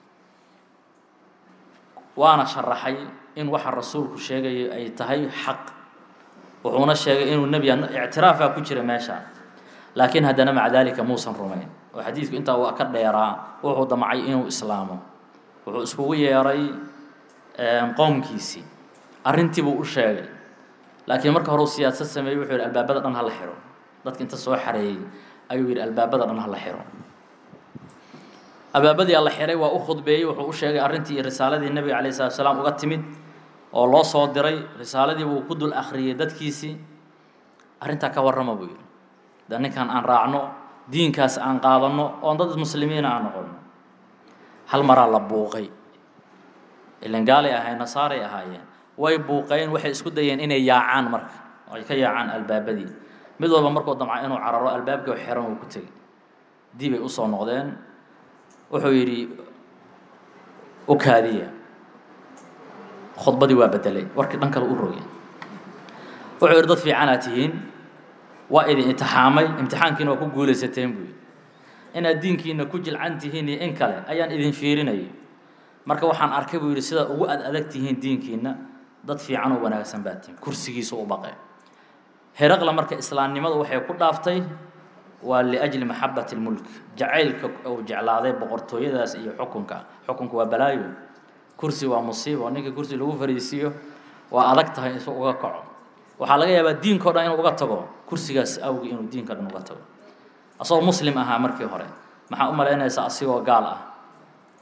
Speaker 1: waana sharaxay in waxa rasuulku sheegayo ay tahay xaq wuxuuna sheegay inuu nebi ictiraafaa ku jira meesha laakiin haddana maca dalika muusan rumayn oo xadiidku intaa waa ka dheeraa wuxuu damcay inuu islaamo wuxuu iskugu yeeray qowmkiisii arrintii buu u sheegay laakiin marka hore u siyaasad sameeyey wuxuu yidhi albaabada dhan hala xiro dadka inta soo xareeyey ayuu yidhi albaabada dhan hala xiro albaabadii alla xiray waa u khudbeeyey wuxuu u sheegay arrintii iyo risaaladii nebiga calayh salatu salaam uga timid oo loo soo diray risaaladii buu ku dul akhriyey dadkiisii arrintaa ka warrama buu yidhi de ninkan aan raacno diinkaas aan qaadanno oon dad muslimiina aan noqonno hal maraa la buuqay ilan gaalay ahayn nasaaray ahaayeen way buuqeen waxay isku dayeen inay yaacaan marka ay ka yaacaan albaabadii mid walba markuu damca inuu cararo albaabkii xiran uu ku tegey dibay usoo noqdeen wuxuu yidhi u kaadiya khudbadii waa bedelay warkii dhan kale u rogay wuxuu yidhi dad fiicanaa tihiin waa idin imtixaamay imtixaankiina waa ku guulaysateen buu yidhi inaad diinkiina ku jilcan tihiin iyo in kale ayaan idin fiirinayay marka waxaan arkay buu yidhi sidaa ugu ad adag tihiin diinkiina dad fiican oo wanaagsan baa tihiin kursigiisu u baqee heraqla marka islaamnimadu waxay ku dhaaftay waa liajli maxabati lmulk jacaylka uu jeclaaday boqortooyadaas iyo xukunka xukunka waa balaayo kursi waa musiibo ninka kursi lagu fariisiiyo waa adag tahay isu uga kaco waxaa laga yaabaa diinkao dhan inuu uga tago kursigaas awgi inuu diinka dhan uga tago asagoo muslim ahaa markii hore maxaa u malaynaysa asigoo gaal ah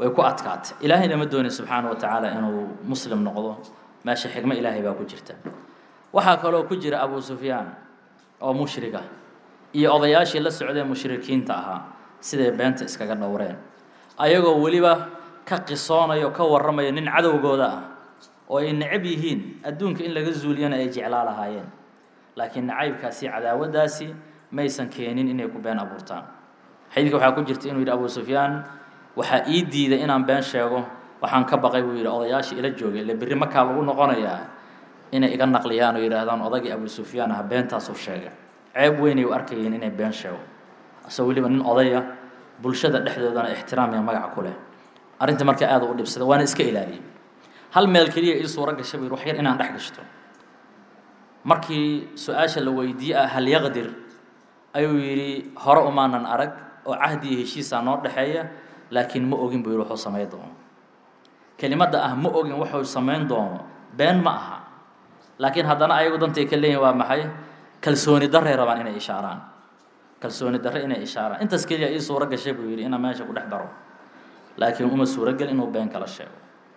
Speaker 1: way ku adkaatay ilaahayna ma doonin subxaana wa tacaala inuu muslim noqdo meesha xigmo ilaahay baa ku jirta waxaa kaloo ku jira abu sufyaan oo mushriga iyo odayaashii la socdee mushrikiinta ahaa siday beenta iskaga dhowreen ayagoo weliba ka qisoonaya oo ka warramaya nin cadowgooda ah oo ay necab yihiin adduunka in laga zuuliyana ay jeclaa lahaayeen laakiin nacaybkaasi cadaawaddaasi maysan keenin inay ku been abuurtaan xadiidka waxaa ku jirta inuu yidhi abu sufyaan waxaa ii diiday inaan been sheego waxaan ka baqay buu yidhi odayaashii ila joogay ile berri makaa lagu noqonayaa inay iga naqliyaan oo yidhaahdaan odagii abu sufyaan ah beentaasuu sheegay ceeb weynay u arkayeen inay been sheego asagoo weliba nin odaya bulshada dhexdoodana ixtiraam iyo magaca ku leh arrinta marka aada u dhibsada waana iska ilaaliyey hal meel keliya ii suuro gashay buu yidhi wax yar inaan dhex gashto markii su-aasha la weydiiye ah hal yaqdir ayuu yidhi hore umaanan arag oo cahdi iyo heshiisaa noo dhexeeya laakiin ma ogin buu yidhi wuxuu samayn doono kelimadda ah ma ogin wuxuu samayn doono been ma aha laakiin haddana ayagu dantay ka leeyihin waa maxay kalsooni darray rabaan inay ishaaraan kalsooni darre inay ishaaraan intaas keliya ii suuro gashay buu yidhi inaan meesha ku dhex daro laakiin uma suurogel inuu been kala sheego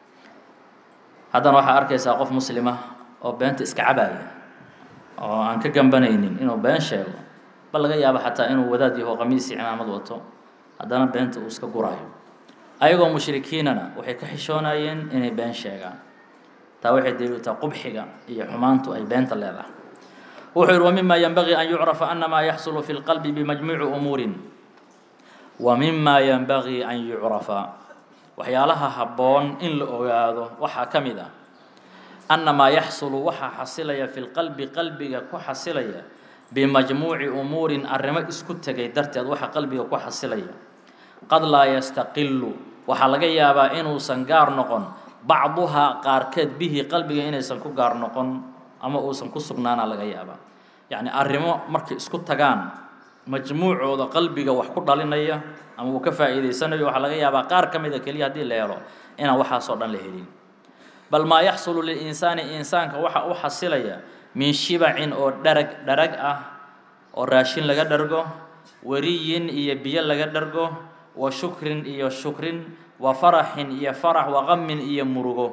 Speaker 1: haddana waxaa arkaysaa qof muslima oo beenta iska cabaaya oo aan ka gambanaynin inuu been sheego bal laga yaabo xataa inuu wadaad yaho qamiisi cimaamad wato haddana beenta uu iska guraayo ayagoo mushrikiinana waxay ka xishoonayeen inay been sheegaan taa waxay daliiltaa qubxiga iyo xumaantu ay beenta leedahay wuxuu yihi wmima ynbagii an yucrafa anamaa yaxsulu fi lqalbi bimajmuuci umuurin wa mima yenbagii an yucrafa waxyaalaha habboon in la ogaado waxaa ka mid ah annamaa yaxsulu waxaa xasilaya fi lqalbi qalbiga ku xasilaya bimajmuuci umuurin arrimo isku tegay darteed waxa qalbiga ku xasilaya qad laa yastaqilu waxaa laga yaabaa inuusan gaar noqon bacduhaa qaarkeed bihi qalbiga inaysan ku gaar noqon ama uusan ku sugnaana laga yaabaa yacni arrimo markay isku tagaan majmuucooda qalbiga wax ku dhalinaya ama uu ka faa'iidaysanayo waxaa laga yaabaa qaar ka mida keliya haddii la helo inaan waxaasoo dhan la helin bal maa yaxsulu lilinsaani insaanka waxa u xasilaya min shibacin oo dharag dharag ah oo raashin laga dhargo wariyin iyo biyo laga dhargo wa shukrin iyo shukrin wa faraxin iyo farax wa qamin iyo murugo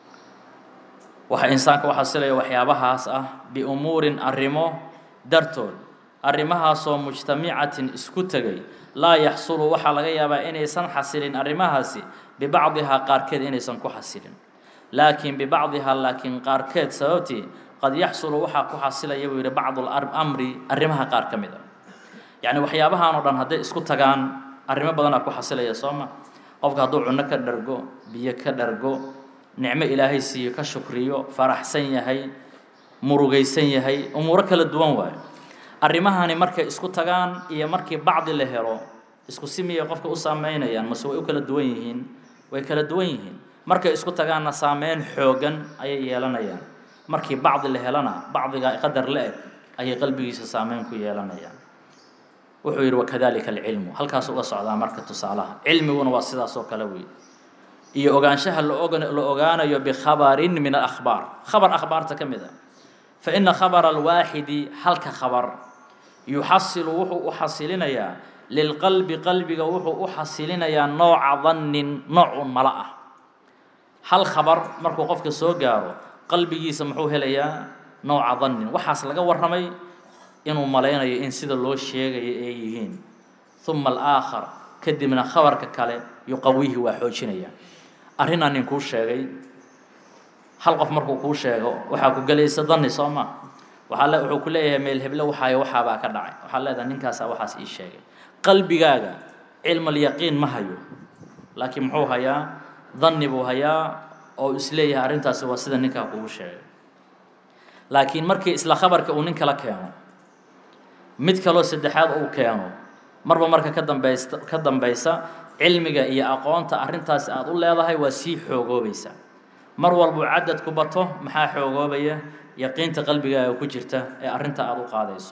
Speaker 1: waxaa insaanka u xasilaya waxyaabahaas ah biumuurin arrimo dartood arrimahaasoo mujtamicatin isku tegay laa yaxsulu waxaa laga yaabaa inaysan xasilin arrimahaasi bibacdihaa qaarkeed inaysan ku xasilin laakiin bibacdihaa laakiin qaarkeed sababtii qad yaxsulu waxaa ku xasilaya buu yidhi bacdu amri arrimaha qaar ka mid a yacni waxyaabahan oo dhan hadday isku tagaan arrimo badanaa ku xasilaya soo ma qofka hadduu cunno ka dhargo biyo ka dhargo nicmo ilaahay siiyo ka shukriyo faraxsan yahay murugaysan yahay umuuro kala duwan waayo arrimahani markay isku tagaan iyo markii bacdi la helo isku si miyay qofka u saameynayaan mase way u kala duwan yihiin way kala duwan yihiin markay isku tagaanna saameyn xoogan ayay yeelanayaan markii bacdi la helana bacdiga qadar la eg ayay qalbigiisa saameyn ku yeelanayaan wuxuu yidhi wakadalika alcilmu halkaas uga socdaa marka tusaalaha cilmiguna waa sidaas oo kale wey iyo ogaanshaha la ogaanayo bikhabarin min alakhbaar khabar akhbaarta ka mid a fa ina khabara alwaaxidi halka khabar yuxasilu wuxuu u xasilinayaa lilqalbi qalbiga wuxuu u xasilinayaa nooca dannin noocun mala ah hal khabar markuu qofka soo gaaro qalbigiisa muxuu helayaa nooca dannin waxaas laga warramay inuu malaynayo in sida loo sheegayo ay yihiin uma alaakhar kadibna khabarka kale yuqawihi waa xoojinaya arrinaa nin kuu sheegay hal qof markuu kuu sheego waxaa ku gelaysa danni soo ma waxaa le wuxuu ku leeyahay meel heble waxaayo waxaabaa ka dhacay waxaa leedahay ninkaasaa waxaas ii sheegay qalbigaaga cilmalyaqiin ma hayo laakiin muxuu hayaa danni buu hayaa oo isleeyahay arrintaasi waa sida ninkaa kugu sheegay laakiin markii isla khabarka uu nin kala keeno mid kaloo saddexaad uu keeno marba marka ka dambaysta ka dambaysa cilmiga iyo aqoonta arrintaasi aada u leedahay waa sii xoogoobaysa mar walbuu cadadku bato maxaa xoogoobaya yaqiinta qalbigaaga ku jirta ee arrinta aada u qaadayso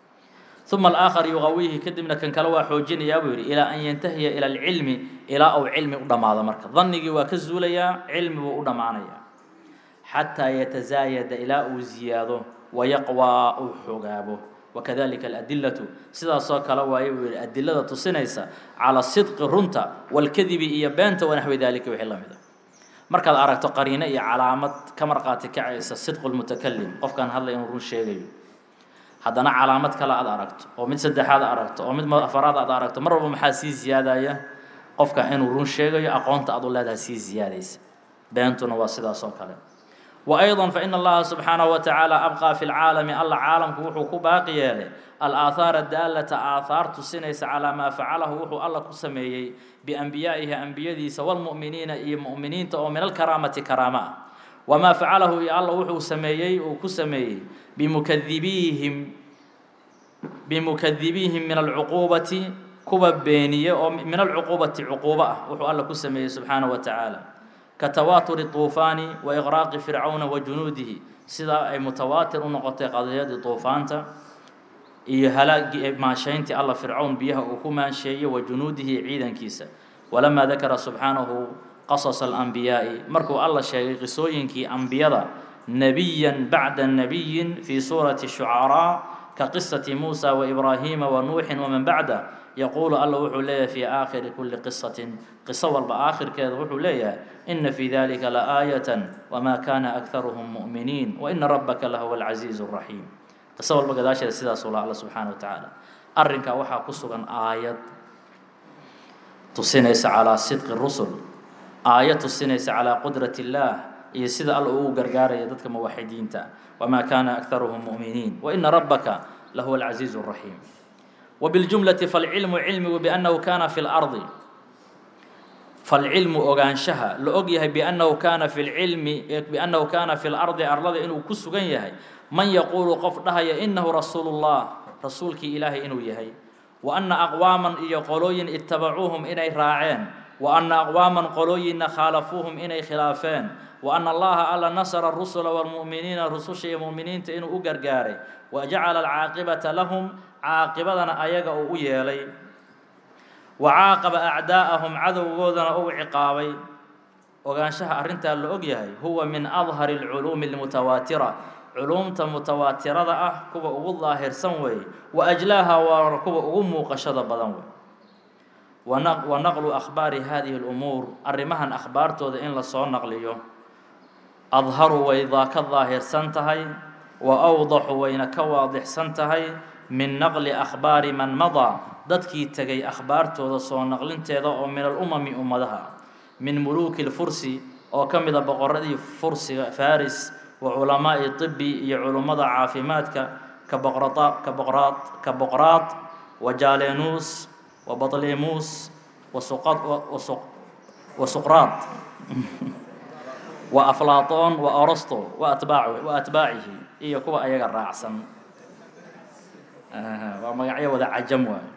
Speaker 1: uma alaakhar yuqawihi kadibna kan kale waa xoojinayaa buu yidhi ilaa an yantahiya ila alcilmi ilaa uu cilmi u dhammaado marka dannigii waa ka zuulayaa cilmi buu u dhammaanayaa xataa yatazaayada ilaa uu ziyaado wayaqwaa uu xoogaabo wakadalika aladilatu sidaasoo kale waaye buu yihi adilada tusinaysa cala sidqi runta walkadibi iyo beenta wanaxwi dalika wixii la mid a markaad aragto qariino iyo calaamad ka marqaati kacaysa sidqu lmutakalim qofkaan hadlay inuu run sheegayo haddana calaamad kale aad aragto oo mid saddexaad aragto oo mid afaraad aad aragto mar walba maxaa sii ziyaadaya qofka inuu run sheegayo aqoonta aad u leedahay sii ziyaadaysa beentuna waa sidaas oo kale wa ayضa fain allaha subxaanahu wa tacaala abqaa fi lcaalami alla caalamku wuxuu ku baaqi yeelay alaahaara daalata aahaar tusinaysa calaa maa facalahu wuxuu alla ku sameeyey bianbiyaa'ihi ambiyadiisa wاlmu'miniina iyo mu'miniinta oo min alkaraamati karaama ah wamaa facalahu iyo alla wuxuu sameeyey uu ku sameeyey bimukadibiihim bimukadibiihim min alcuquubati kuwa beeniye oo min alcuquubati cuquubo ah wuxuu alla ku sameeyey subxaanaه wa tacaala ka tawaaturi طuufaani wa iqraaqi fircawna wa junuudihi sidaa ay mutawaatir u noqotay qadiyadii طuufaanta iyo halaagii maashayntii alla fircawn biyaha uu ku maansheeyey wa junuudihi ciidankiisa walamaa dakara subxaanahu qasas alanbiyaa'i markuu alla sheegay qisooyinkii ambiyada nebiyan bacda nebiyin fii suurati shucaraa ka qisati muusa waibraahiima wa nuuxin waman bacda yaquulu alla wuxuu leeyahay fii aakhiri kulli qisatin qiso walba aakhirkeeda wuxuu leeyahay ina fii dalika laaayatan wamaa kana akharuhum mu'miniin waina rabbaka lahuwa alcasiizu اraxiim qiso walba gadaasheeda sidaasuu la alla subxaana wa tacaala arrinkaa waxaa ku sugan aayad tusinaysa calaa sidqi rusul aayad tusinaysa calaa qudrat illaah iyo sida alla ugu gargaaraya dadka muwaxidiinta wamaa kana akharuhum mu'miniin waina rabbaka lahuwa alcasiizu اraxiim وبالجملة فالعلم علمgu بأنه كان في الأرض فالعلم ogaanshaha la og yahay بأنه كاna في العلم بأنه كاna في الأرض arlada inuu ku sugan yahay man يquل qof dhahaya إنه رasuuل الله rasuulkii ilaahay inuu yahay وأنa أqواaما iyo qolooyin اتabacuuهum inay raaceen وأنa أqواaما qolooyinna khاalafuuهum inay khilaafeen وأن allaha alla nasra الرسل والمؤminiina rususha iyo muؤminiinta inuu u gargaaray وجacala الcaaqibaةa lahum caaqibadana ayaga uu u yeelay wa caaqaba acdaa'ahum cadowgoodana uu ciqaabay ogaanshaha arrintaa la og yahay huwa min adhari اlculuumi اlmutawaatira culuumta mutawaatirada ah kuwa ugu daahirsan weeye wa ajlaaha waa kuwa ugu muuqashada badan wey wa naqlu akhbaari hadihi اlumuur arrimahan akhbaartooda in lasoo naqliyo adharu way ka daahirsan tahay wa awdaxu wayna ka waadixsan tahay min naqli akhbaari man madaa dadkii tegay akhbaartooda soo naqlinteeda oo min alumami ummadaha min muluuki lfursi oo ka mida boqoradii fursiga faris wa culamaa'i tibi iyo culummada caafimaadka ka boqrata ka boqraad ka boqraad wa jalenuus wa batlimuus wa suqad wa suqraad wa aflaatoon wa orosto wa atbaac wa atbaacihi iyo kuwa ayaga raacsan waa magacyo wada cajam waayo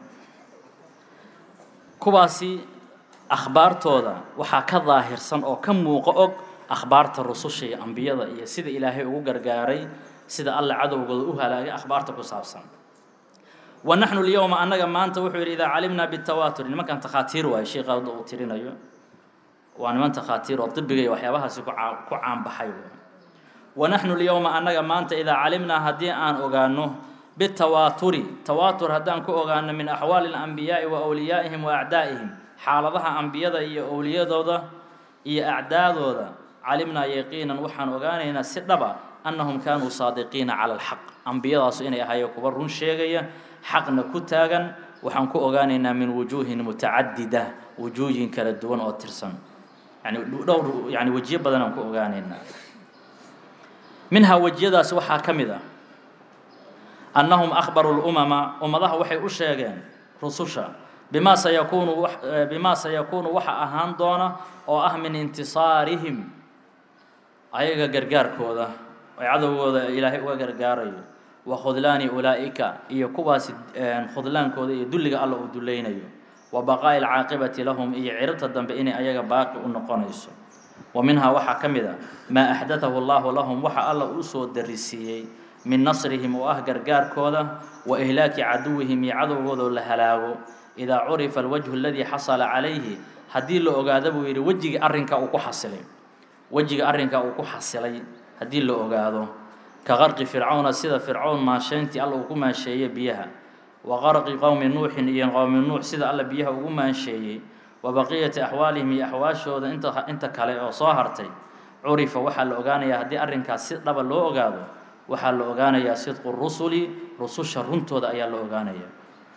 Speaker 1: kuwaasi akhbaartooda waxaa ka daahirsan oo ka muuqo og akhbaarta rususha iyo ambiyada iyo sida ilaahay ugu gargaaray sida alla cadowgooda u halaagay akhbaarta ku saabsan wa naxnu lyowma annaga maanta wuxuu yidhi idaa calimnaa bitawaatur nimankan takhaatiir waayo sheekha hadda uu tirinayo waa niman takhaatiir oo dibiga iyo waxyaabahaasi ku caa ku caanbaxay wa naxnu lyowma annaga maanta idaa calimnaa haddii aan ogaano bitawaaturi tawaatur haddaan ku ogaano min axwaali اlanbiyaa'i wa wliyaa'ihim wa acdaa'ihim xaaladaha ambiyada iyo owliyadooda iyo acdaadooda calimnaa yaqiinan waxaan ogaanaynaa si dhaba annahum kaanuu saadiqiina cala alxaq ambiyadaasu inay ahaayeen kuwa run sheegaya xaqna ku taagan waxaan ku ogaanaynaa min wujuuhin mutacadida wujuuhin kala duwan oo tirsan yani dhowr yani wejiyo badan aan ku ogaanaynaa minhaa wejiyadaasi waxaa ka mid ah annahum akhbaruu lumama ummadaha waxay u sheegeen rususha bimaa sayakuunu bimaa sayakuunu waxa ahaan doona oo ah min intisaarihim ayaga gargaarkooda ay cadowgooda ilaahay uga gargaarayo wa khudlaani ulaa'ika iyo kuwaasi khudlaankooda iyo dulliga alla uu dulleynayo wa baqaa'i alcaaqibati lahum iyo ciribta dambe inay ayaga baaqi u noqonayso wa minhaa waxaa ka mid a maa axdatahu allahu lahum waxa alla uu soo darisiiyey min nasrihim oo ah gargaarkooda wa ihlaaki caduwihim iyo cadowgoodoo la halaago idaa curifa alwajhu aladii xasala calayhi haddii la ogaado buu yidhi wejigii arrinka uu ku xasilay wejiga arrinka uu ku xasilay haddii la ogaado ka qarqi fircawna sida fircawn maanshayntii alla uu ku maansheeyey biyaha wa qarqi qowmi nuuxin iyo qowmi nuux sida alla biyaha ugu maansheeyey wa baqiyati axwaalihim iyo axwaashooda inta inta kale oo soo hartay curifa waxaa la ogaanayaa haddii arrinkaas si dhaba loo ogaado waxaa la ogaanayaa sidqu rusuli rususha runtooda ayaa la ogaanayaa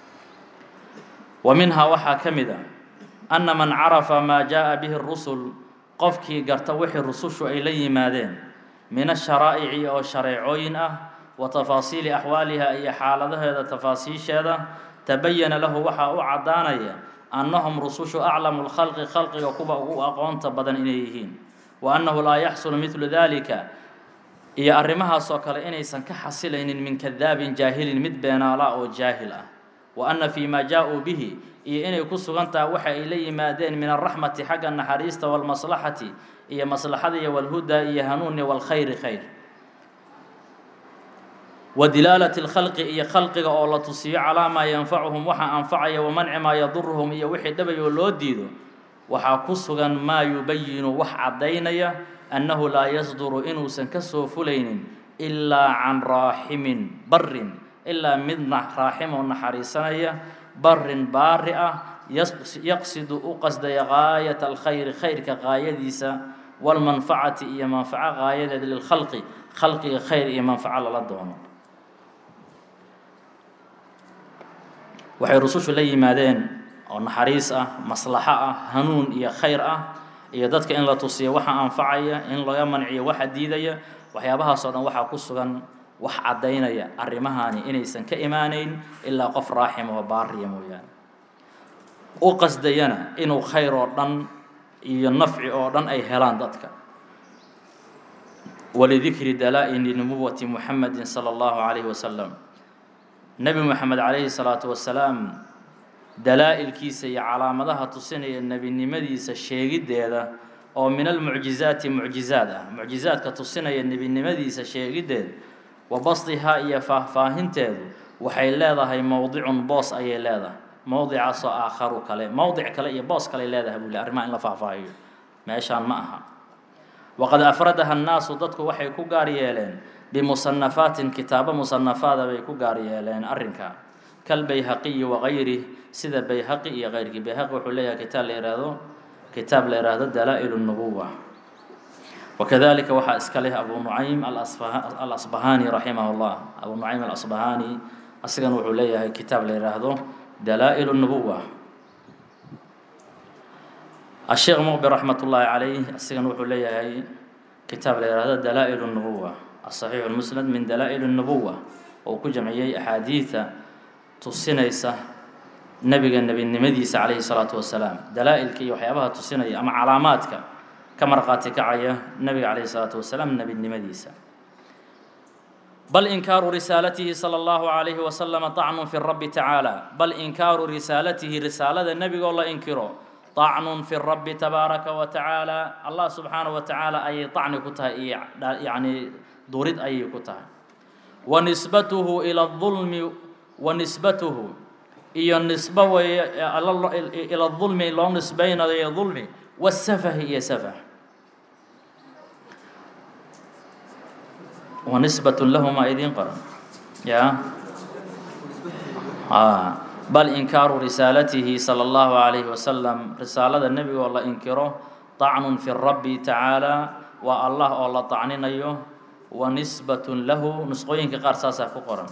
Speaker 1: wa minhaa waxaa ka mid a anna man carafa maa jaaءa bihi rusul qofkii garta wixii rusushu ay la yimaadeen min asharaa'ici oo shareecooyin ah wa tafaasiili axwaaliha iyo xaaladaheeda tafaasiisheeda tabayana lahu waxaa u caddaanaya annahum rusushu aclamu lkhalqi khalqiga kuwa ugu aqoonta badan inay yihiin wa annahu laa yaxsulu midlu dalika iyo arrimahaasoo kale inaysan ka xasilaynin min kadaabin jaahilin mid beenaala oo jaahil ah wa anna fii maa jaa-uu bihi iyo inay ku sugan tahay waxa ay la yimaadeen min alraxmati xagga naxariista walmaslaxati iyo maslaxada iyo walhuda iyo hanuuni walkhayri khayr wa dilaalati lkhalqi iyo khalqiga oo la tusiyo calaa maa yanfacuhum waxa anfacaya wa manci maa yaduruhum iyo wixii dhabayoo loo diido waxaa ku sugan maa yubayinu wax caddaynaya annahu laa yasduru inuusan ka soo fulaynin ilaa can raaximin barin ilaa mid raaxim oo naxariisanaya barin baari ah yaqsidu u qasdaya gaayata alkhayri khayrka gaayadiisa walmanfacati iyo manfaco gaayadeed lilkhalqi khalqiga khayr iyo manfaco lala doono waxay rusushu la yimaadeen oo naxariis ah maslaxo ah hanuun iyo khayr ah iyo dadka in la tusiyo waxa anfacaya in laga manciyo waxa diidaya waxyaabahaasoo dhan waxaa ku sugan wax caddaynaya arrimahaani inaysan ka imaanayn ilaa qof raaxim oo baariya mooyaane u qasdayana inuu khayr oo dhan iyo nafci oo dhan ay helaan dadka walidikri dalaa-ini nubuwati muxamedin sala allahu calayhi wasalam nebi moxamed calayhi salaatu wasalaam dalaa-ilkiisa iyo calaamadaha tusinaya nebinimadiisa sheegiddeeda oo min almucjizaati mucjizaad ah mucjizaadka tusinaya nebinimadiisa sheegiddeed wa basdihaa iyo faahfaahinteedu waxay leedahay mowdicun boos ayay leedahay mowdicaasoo aakharu kale mowdic kale iyo boos kale leedahay buu le arrimaha in la faahfaahiyo meeshaan ma aha waqad afradaha annaasu dadku waxay ku gaar yeeleen bimusanafaatin kitaabo musanafaada bay ku gaar yeeleen arrinka kalbayhaqiyi wagayrih sida bayhaqi iyo keyrkii bayhaqi wuxuu leeyahay kitaab la yihahdo kitaab la yidhaahdo dalaa-il الnubuwa wakadalika waxaa iska leh abu nucaym alasbahani raximah اllah abu nucaym alasbahani asigana wuxuu leeyahay kitaab la yidhaahdo dalaa-il الnubuwa asheekh muqbir raxmat ullaahi calayh asigana wuxuu leeyahay kitaab la yihahdo dalaa-il الnubuwa asaxiixu lmusnad min dalaa-il الnubuwa oo ku jamciyey axaadiida tusinaysa nebiga nebinimadiisa calayhi salaatu wasalaam dalaa-ilka iyo waxyaabaha tusinaya ama calaamaadka ka marqaati kacaya nebiga calayhi salaatu wasalaam nebinimadiisa bal inkaaru risaalatihi sala allahu calayhi wasalama طacnun fi rabbi tacaala bal inkaaru risaalatihi risaalada nebigoo la inkiro طacnun fi rabbi tabaaraka wa tacaala allah subxaanaه wa tacaala ayay طacni ku tahay iyo yacni durid ayay ku tahay wa nisbatuhu ila الظulmi wa nisbatuhu iyo nisbo weeye ila dulmi loo nisbaynayo dulmi wasafahi iyo safah wa nisbatun lahuma idiin qoran ya bal inkaaru risaalatihi sala allahu calayhi wasalam risaalada nebiga oo la inkiro طacnun fi rabbi tacaala waa allah oo la طacninayo wa nisbatun lahu nusqooyinka qaar saasaa ku qoran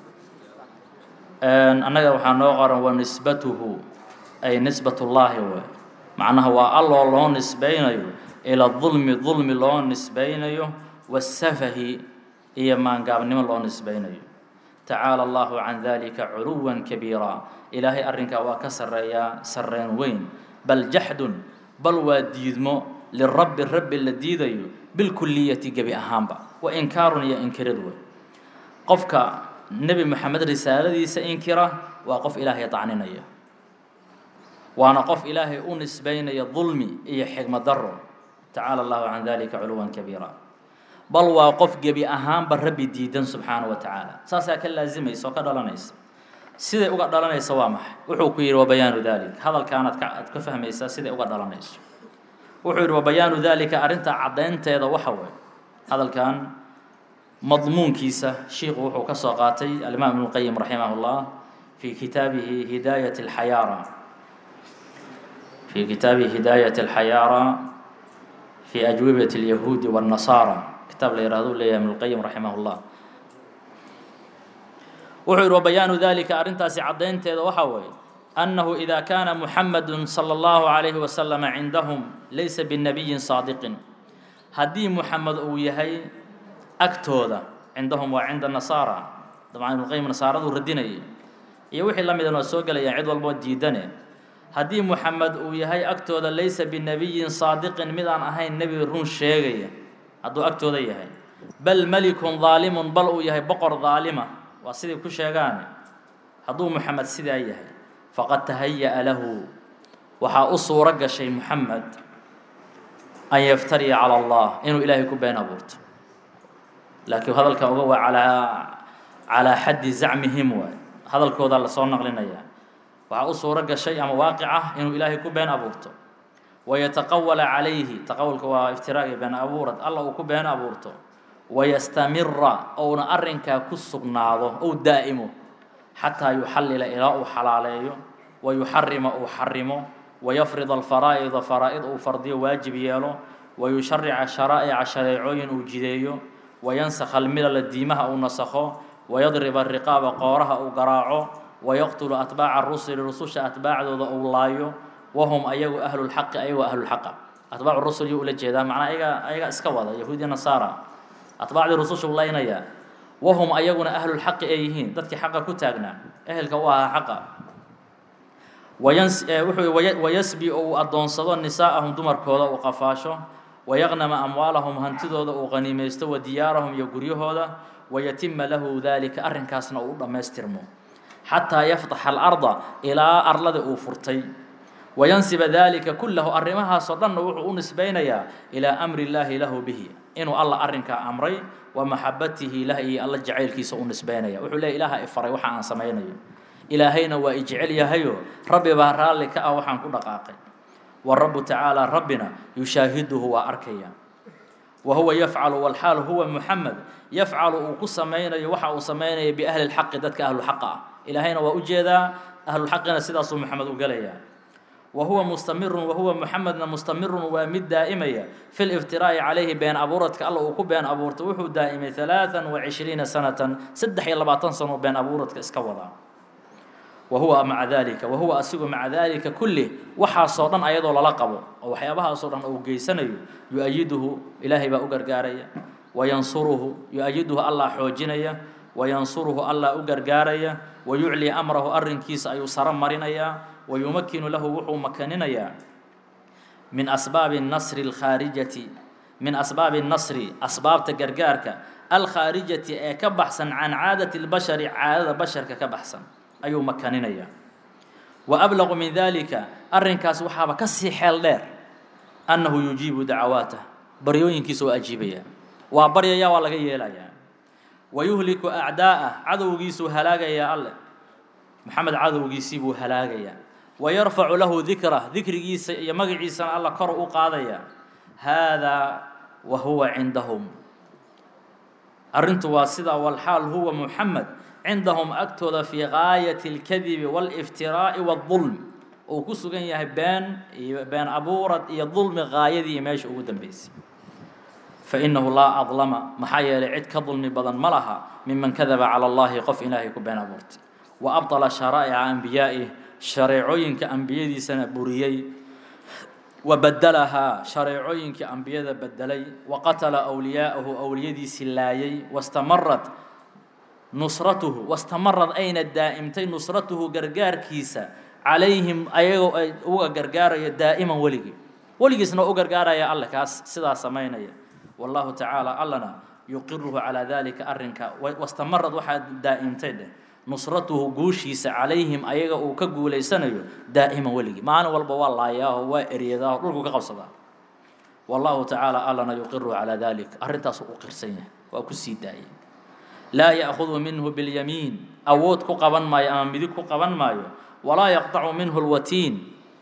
Speaker 1: annaga waxaa noo qoran wa nisbatuhu ay nisbatullaahi wey macnaha waa alloo loo nisbaynayo ila dulmi dulmi loo nisbaynayo wasafahi iyo maangaabnimo loo nisbaynayo tacaala allahu can dalika culuwan kabiira ilaahay arrinkaa waa ka sarreeyaa sarreen weyn bal jaxdun bal waa diidmo lirabbi rabbi la diidayo bilkuliyati gebi ahaanba wa inkaarun iyo inkirid wey qofka nebi moxamed risaaladiisa inkira waa qof ilaahay tacninaya waana qof ilaahay u nisbaynaya dulmi iyo xigmad daro tacaala allahu can dalika culuwan kabiira bal waa qof gebi ahaanba rabbi diidan subxaana wa tacaala saasaa ka laasimaysa oo ka dhalanaysa siday uga dhalanaysa waa maxay wuxuu ku yidhi wabayaanu dalik hadalkaanaad ka aad ka fahmaysaa siday uga dhalanayso wuxuu yidhi wabayaanu dalika arrintaa caddaynteeda waxa weeye hadalkan madmuunkiisa shiiku wuxuu ka soo qaatay alimaam ibnu qayim raximah اllah fi kitaabihi hidaayat اlxayaara fi kitaabihi hidaayat اlxayaara fi ajwibat اlyahuudi wالnasaara kitaab la yihahdo leeyahay ibnu qayim raximah اllah wuxuu yihi wabayaanu dalika arrintaasi caddaynteeda waxaa weeye annahu ida kaana muxamadu salى اllahu عalayhi wasalama cindahum laysa binabiyin saadiqin haddii muxamed uu yahay agtooda cindahum waa cinda nasaara dabcan ibnuqayim nasaaraduu radinayay iyo wixii la midan waa soo gelayaan cid walbo diidane haddii muxamed uu yahay agtooda laysa binabiyin saadiqin mid aan ahayn nebi run sheegaya hadduu agtooda yahay bal melikun daalimun bal uu yahay boqor daalima waa siday ku sheegaane hadduu muxamed sidaa yahay faqad tahaya'a lahu waxaa u suuro gashay muxamed an yaftariya cala allah inuu ilaahay ku been abuurto laakiin hadalkan uga waa alaa calaa xaddi zacmihim waay hadalkoodaa lasoo naqlinayaa waxaa u suuro gashay ama waaqic ah inuu ilaahay ku been abuurto wayataqawala calayhi taqawulka waa iftiraaga been abuurad alla uu ku been abuurto wayastamira ouna arrinkaa ku sugnaado ou daa'imo xataa yuxallila ilaa uu xalaaleeyo wayuxarima uu xarimo wayafrid alfaraa'ida faraa'id uu fardiyo waajib yeelo wayusharica sharaa'ica shareecooyin uu jideeyo wayansakha almilala diimaha uu nasakho wayadriba riqaaba qooraha uu garaaco wayaqtulu atbaaca rusuli rususha atbaacdooda uu laayo wahum ayagu ahlulxaqi ayagoo ahlulxaqa atbaacu rusul yuu ula jeedaa macnaa ayaga ayaga iska wada yahuudiya nasaara atbaacdii rususha u laynayaa wahum ayaguna ahlulxaqi ay yihiin dadkii xaqa ku taagnaa ehelka u ahaa xaqa wayans wuxuu wayasbi oo uu addoonsado nisaa'ahum dumarkooda uu qafaasho wayaqnama amwaalahum hantidooda uu qaniimaysto wa diyaarahum iyo guryahooda wayatima lahu daalika arrinkaasna uu u dhammaystirmo xataa yaftaxa alarda ilaa arlada uu furtay wayansiba daalika kullahu arrimahaasoo dhanna wuxuu u nisbaynayaa ilaa amri illaahi lahu bihi inuu alla arrinkaa amray wa maxabatihi lah iyo alla jacaylkiisa u nisbaynaya wuxuu leeya ilaaha i faray waxa aan samaynayo ilaahayna waa i jecel yahayo rabbi baa raalli ka ah waxaan ku dhaqaaqay warabu tacaala rabbina yushaahiduhu waa arkaya wa huwa yafcalu walxaal huwa muxamed yafcalu uu ku samaynayo waxa uu samaynaya biahli lxaqi dadka ahluxaqa ah ilaahayna waa u jeedaa ahluxaqina sidaasuu maxamed u gelayaa wa huwa mustamirun wa huwa muxamedna mustamirun waa mid daa'imaya fi liftiraa'i calayhi been abuuradka alla uu ku been abuurto wuxuu daa'imay halaatan wa cishriina sanatan saddex iyo labaatan sano been abuuradka iska wadaa wa huwa maca dalika wa huwa asigu maca dalika kulli waxaasoo dhan ayadoo lala qabo oo waxyaabahaasoo dhan uu geysanayo yu-ayiduhu ilaahay baa u gargaaraya wayansuruhu yu-ayiduhu allah xoojinaya wayansuruhu allah u gargaaraya wayuclii amrahu arrinkiisa ayuu saro marinayaa wayumakinu lahu wuxuu makaninayaa min asbaabi nasri alkhaarijati min asbaabi nasri asbaabta gargaarka alkhaarijati ee ka baxsan can caadati lbashari caadada basharka ka baxsan ayuu makaninayaa wa ablaqu min dalika arrinkaas waxaaba ka sii xeel dheer annahu yujiibu dacawaatah baryooyinkiisa waa ajiibaya waa baryaya waa laga yeelayaa wa yuhliku acdaa'ah cadowgiisuu halaagayaa alle maxamed cadowgiisii buu halaagayaa wa yarfacu lahu dikrah dikrigiisa iyo magaciisana alla kor u qaadaya haadaa wa huwa cindahum arrintu waa sidaa walxaal huwa muxamed cindahum agtooda fii gaayati اlkadibi wاliftiraa'i wاdulm uu ku sugan yahay been iyo been abuurad iyo dulmi gaayadii meesha ugu dambeysay fainahu laa adlama maxaa yeelay cid ka dulmi badan ma laha miman kadaba calى اllahi qof ilaahay ku been abuurtay wa abطala sharaa'ica anbiyaa'ih shareecooyinka ambiyadiisana buriyey wa badalahaa shareecooyinkii ambiyada bedelay wa qatala wliyaa'ahu awliyadiisii laayay wastamarat nusratuhu wastamarad ayna daa'imtay nusratuhu gargaarkiisa calayhim ayagoo ay uga gargaaraya daa'iman weligii weligiisna u gargaaraya alle kaas sidaa samaynaya wallahu tacaala allana yuqiruhu calaa dalika arrinka wastamarad waxaa daa'imtay dheh nusratuhu guushiisa calayhim ayaga uu ka guulaysanayo daa'iman weligii maalin walba waa laayaaho waa eryadaaho dhulku ka qabsadaa wallahu tacaala allana yuqiruhu calaa dalik arrintaasuu u qirsan yahay waa ku sii daayay laa ya'khudu minhu biاlyamiin awood ku qaban maayo ama midig ku qaban maayo walaa yaqطacu minhu اlwatiin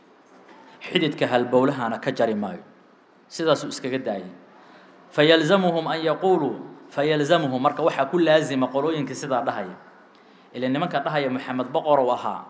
Speaker 1: xididka halbowlahana ka jari maayo sidaasuu iskaga daayay fayalzamuhum an yaquuluu fayalzamuhu marka waxaa ku laazima qolooyinka sidaa dhahaya ila nimanka dhahaya maxamed boqorow ahaa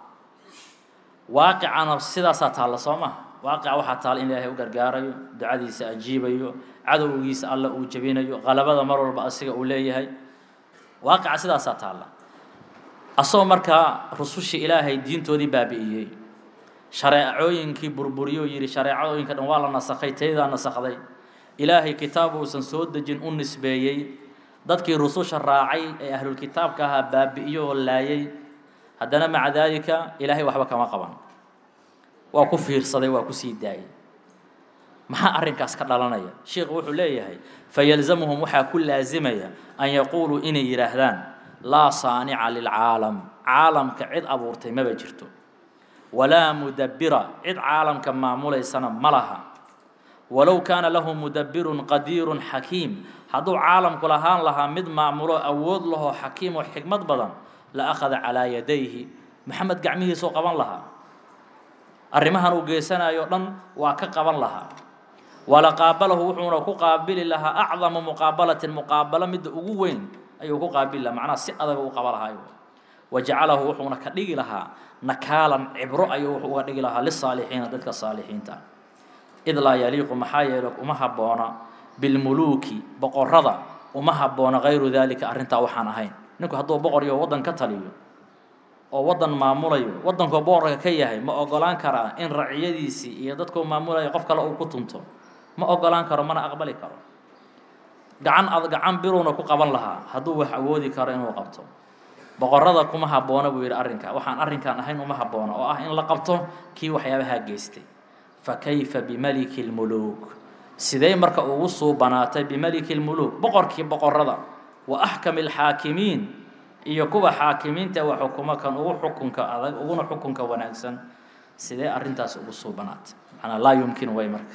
Speaker 1: waaqicana sidaasaa taalla soo maha waaqica waxaa taalla in ilaahay u gargaarayo ducadiisa ajiibayo cadowgiisa alla uu jebinayo qalabada mar walba asiga uu leeyahay waaqica sidaasaa taalla asagoo markaa rusushii ilaahay diintoodii baabi'iyey shareecooyinkii burburiyo yidhi shareecadooyinka dhan waa la nasakhay taydaa nasakday ilaahay kitaab uusan soo dejin u nisbeeyey dadkii rususha raacay ee ahlulkitaabka ahaa baabi'iyo oo laayay haddana maca daalika ilaahay waxba kama qaban waa ku fiirsaday waa ku sii daayay maxaa arrinkaas ka dhalanaya sheikhu wuxuu leeyahay fayalzamuhum waxaa ku laasimaya an yaquuluu inay yidhaahdaan laa saanica lilcaalam caalamka cid abuurtay maba jirto walaa mudabbira cid caalamka maamulaysana ma laha walow kaana lahu mudabbirun qadiirun xakiim hadduu caalamku lahaan lahaa mid maamulo awood lahoo xakiim oo xikmad badan la akhada calaa yadayhi maxamed gacmihiisuu qaban lahaa arrimahan uu geysanayo dhan waa ka qaban lahaa wala qaabalahu wuxuuna ku qaabili lahaa acdamu muqaabalatin muqaabalo midda ugu weyn ayuu ku qaabili lahaa macnaha si adag u qaba lahaa wa jacalahu wuxuuna ka dhigi lahaa nakaalan cibro ayuu wuxuu uga dhigi lahaa lisaalixiina dadka saalixiinta id laa yaliiqu maxaa yeele uma habboona bilmuluuki boqorrada uma habboona hayru daalika arrintaa waxaan ahayn ninku hadduu boqor iyo waddan ka taliyo oo waddan maamulayo waddankoo boqorka ka yahay ma ogolaan karaa in raciyadiisii iyo dadkuu maamulayo qof kale uu ku tunto ma ogolaan karo mana aqbali karo gacan ad gacan biruuna ku qaban lahaa hadduu wax awoodi karo inuu qabto boqorrada kuma habboona buu yidhi arrinka waxaan arrinkan ahayn uma habboona oo ah in la qabto kii waxyaabahaa geystay fa kayfa bimaliki lmuluuk sidee marka ugu suubanaatay bimaliki lmuluuk boqorkii boqorrada wa axkami alxaakimiin iyo kuwa xaakimiinta wa xukumo kan ugu xukunka adag uguna xukunka wanaagsan sidee arrintaas ugu suubanaatay macnaa laa yumkin way marka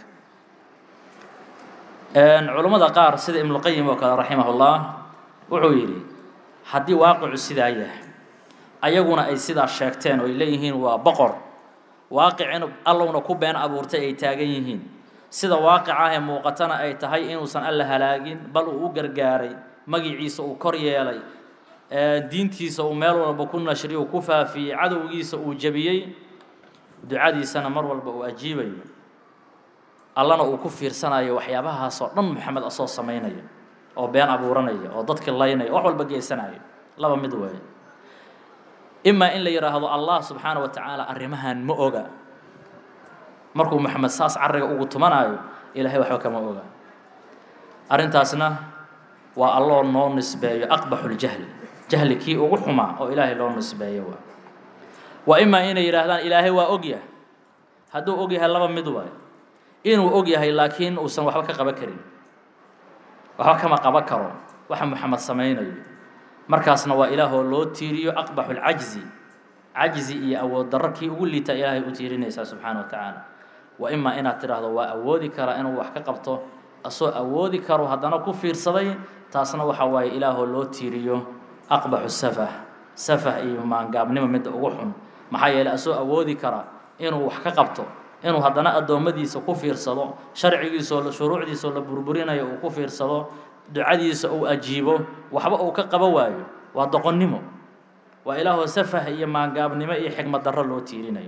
Speaker 1: culummada qaar sida ibnuqayim oo kale raximahullah wuxuu yidhi haddii waaqicu sidaa yahay ayaguna ay sidaa sheegteen oo ay leeyihiin waa boqor waaqicin allowna ku been abuurtay ay taagan yihiin sida waaqica ah ee muuqatana ay tahay inuusan alla halaagin bal uu u gargaaray magiciisa uu kor yeelay diintiisa uu meel walba ku nashriy uu ku faafiyey cadowgiisa uu jebiyey ducadiisana mar walba uu ajiibayo allana uu ku fiirsanayo waxyaabahaasoo dhan maxamed asoo samaynaya oo been abuuranaya oo dadki laynaya wax walba geysanayo laba mid weeye imaa in la yidhaahdo allah subxaana wa tacaala arrimahan ma oga markuu maxamed saas carriga ugu tumanaayo ilaahay waxba kama oga arrintaasna waa alloo noo nisbeeyo aqbaxuljahli jahli kii ugu xumaa oo ilaahay loo nisbeeyo waa wa imaa inay yidhaahdaan ilaahay waa ogyah hadduu og yahay laba mid waayo inuu og yahay laakiin uusan waxba ka qaban karin waxba kama qaban karo waxa maxamed samaynayo markaasna waa ilaahoo loo tiiriyo aqbaxu lcajzi cajzi iyo awood darro kii ugu liita ilaahay u tiirinaysaa subxaana wa tacaala wa imaa inaad tidhaahdo waa awoodi karaa inuu wax ka qabto asoo awoodi karo haddana ku fiirsaday taasna waxa waaye ilaahoo loo tiiriyo aqbaxu safah safah iyo maangaabnimo midda ugu xun maxaa yeeley asoo awoodi kara inuu wax ka qabto inuu haddana addoommadiisa ku fiirsado sharcigiisoo shuruucdiisoo la burburinayo uu ku fiirsado ducadiisa uu ajiibo waxba uu ka qaba waayo waa doqonnimo waa ilaahoo safah iyo maangaabnimo iyo xigmad darro loo tiirinayo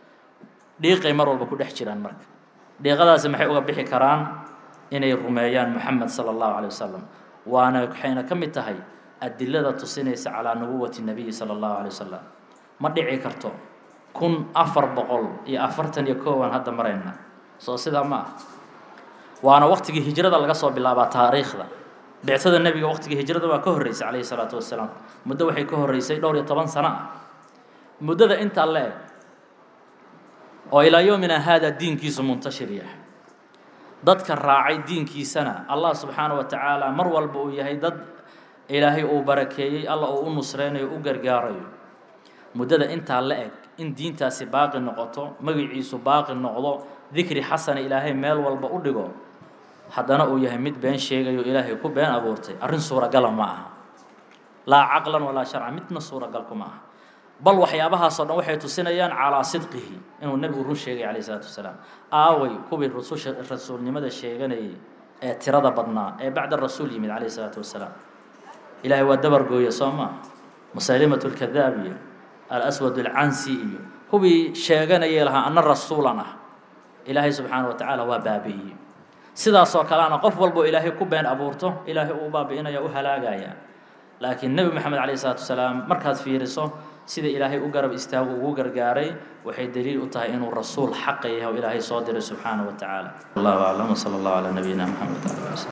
Speaker 1: dhiiqay mar walba ku dhex jiraan marka dhiiqadaasi maxay uga bixi karaan inay rumeeyaan moxamed sala allahu calay wasalam waana waxayna ka mid tahay adilada tusinaysa calaa nubuwati nabiyi sala allahu calay wasalam ma dhici karto kun afar boqol iyo afartan iyo koowaan hadda marayna soo sidaa ma ah waana waqtigii hijrada laga soo bilaabaa taariikhda bictada nebiga waqtigii hijrada waa ka horreysay calayhi salaatu wasalaam muddo waxay ka horreysay dhowr iyo toban sano ah muddada intaa le eg oo ilaa yoomina haada diinkiisu muntashir yahay dadka raacay diinkiisana allah subxaana wa tacaala mar walba uu yahay dad ilaahay uu barakeeyey alla uu u nusreynayo u gargaarayo muddada intaa la eg in diintaasi baaqi noqoto magiciisu baaqi noqdo dikri xasana ilaahay meel walba u dhigo haddana uu yahay mid been sheegayo ilaahay ku been abuurtay arrin suuragala ma aha laa caqlan walaa sharcan midna suuragalku ma aha bal waxyaabahaasoo dhan waxay tusinayaan calaa sidqihi inuu nebigu run sheegay calayhi salaatu wasalaam aaway kuwii rususha rasuulnimada sheeganayay ee tirada badnaa ee bacda rasuul yimid calayh isalaatu wasalaam ilaahay waa dabar gooye soo maa musaylimat lkadaab iyo alaswad alcansi iyo kuwii sheeganayay lahaa ana rasuulan ah ilaahay subxaana wa tacaala waa baabi'iyey sidaasoo kalena qof walboo ilaahay ku been abuurto ilaahay uu baabi'inaya u halaagaya laakiin nebi moxamed calayh isalaatu wasalaam markaad fiiriso sida ilaahay u garab istaagu ugu gargaaray waxay daliil u tahay inuu rasuul xaqa yahay oo ilaahay soo diray subxaana wa tacaala allahu aclam wsala allahu calaa nabiyina moxamed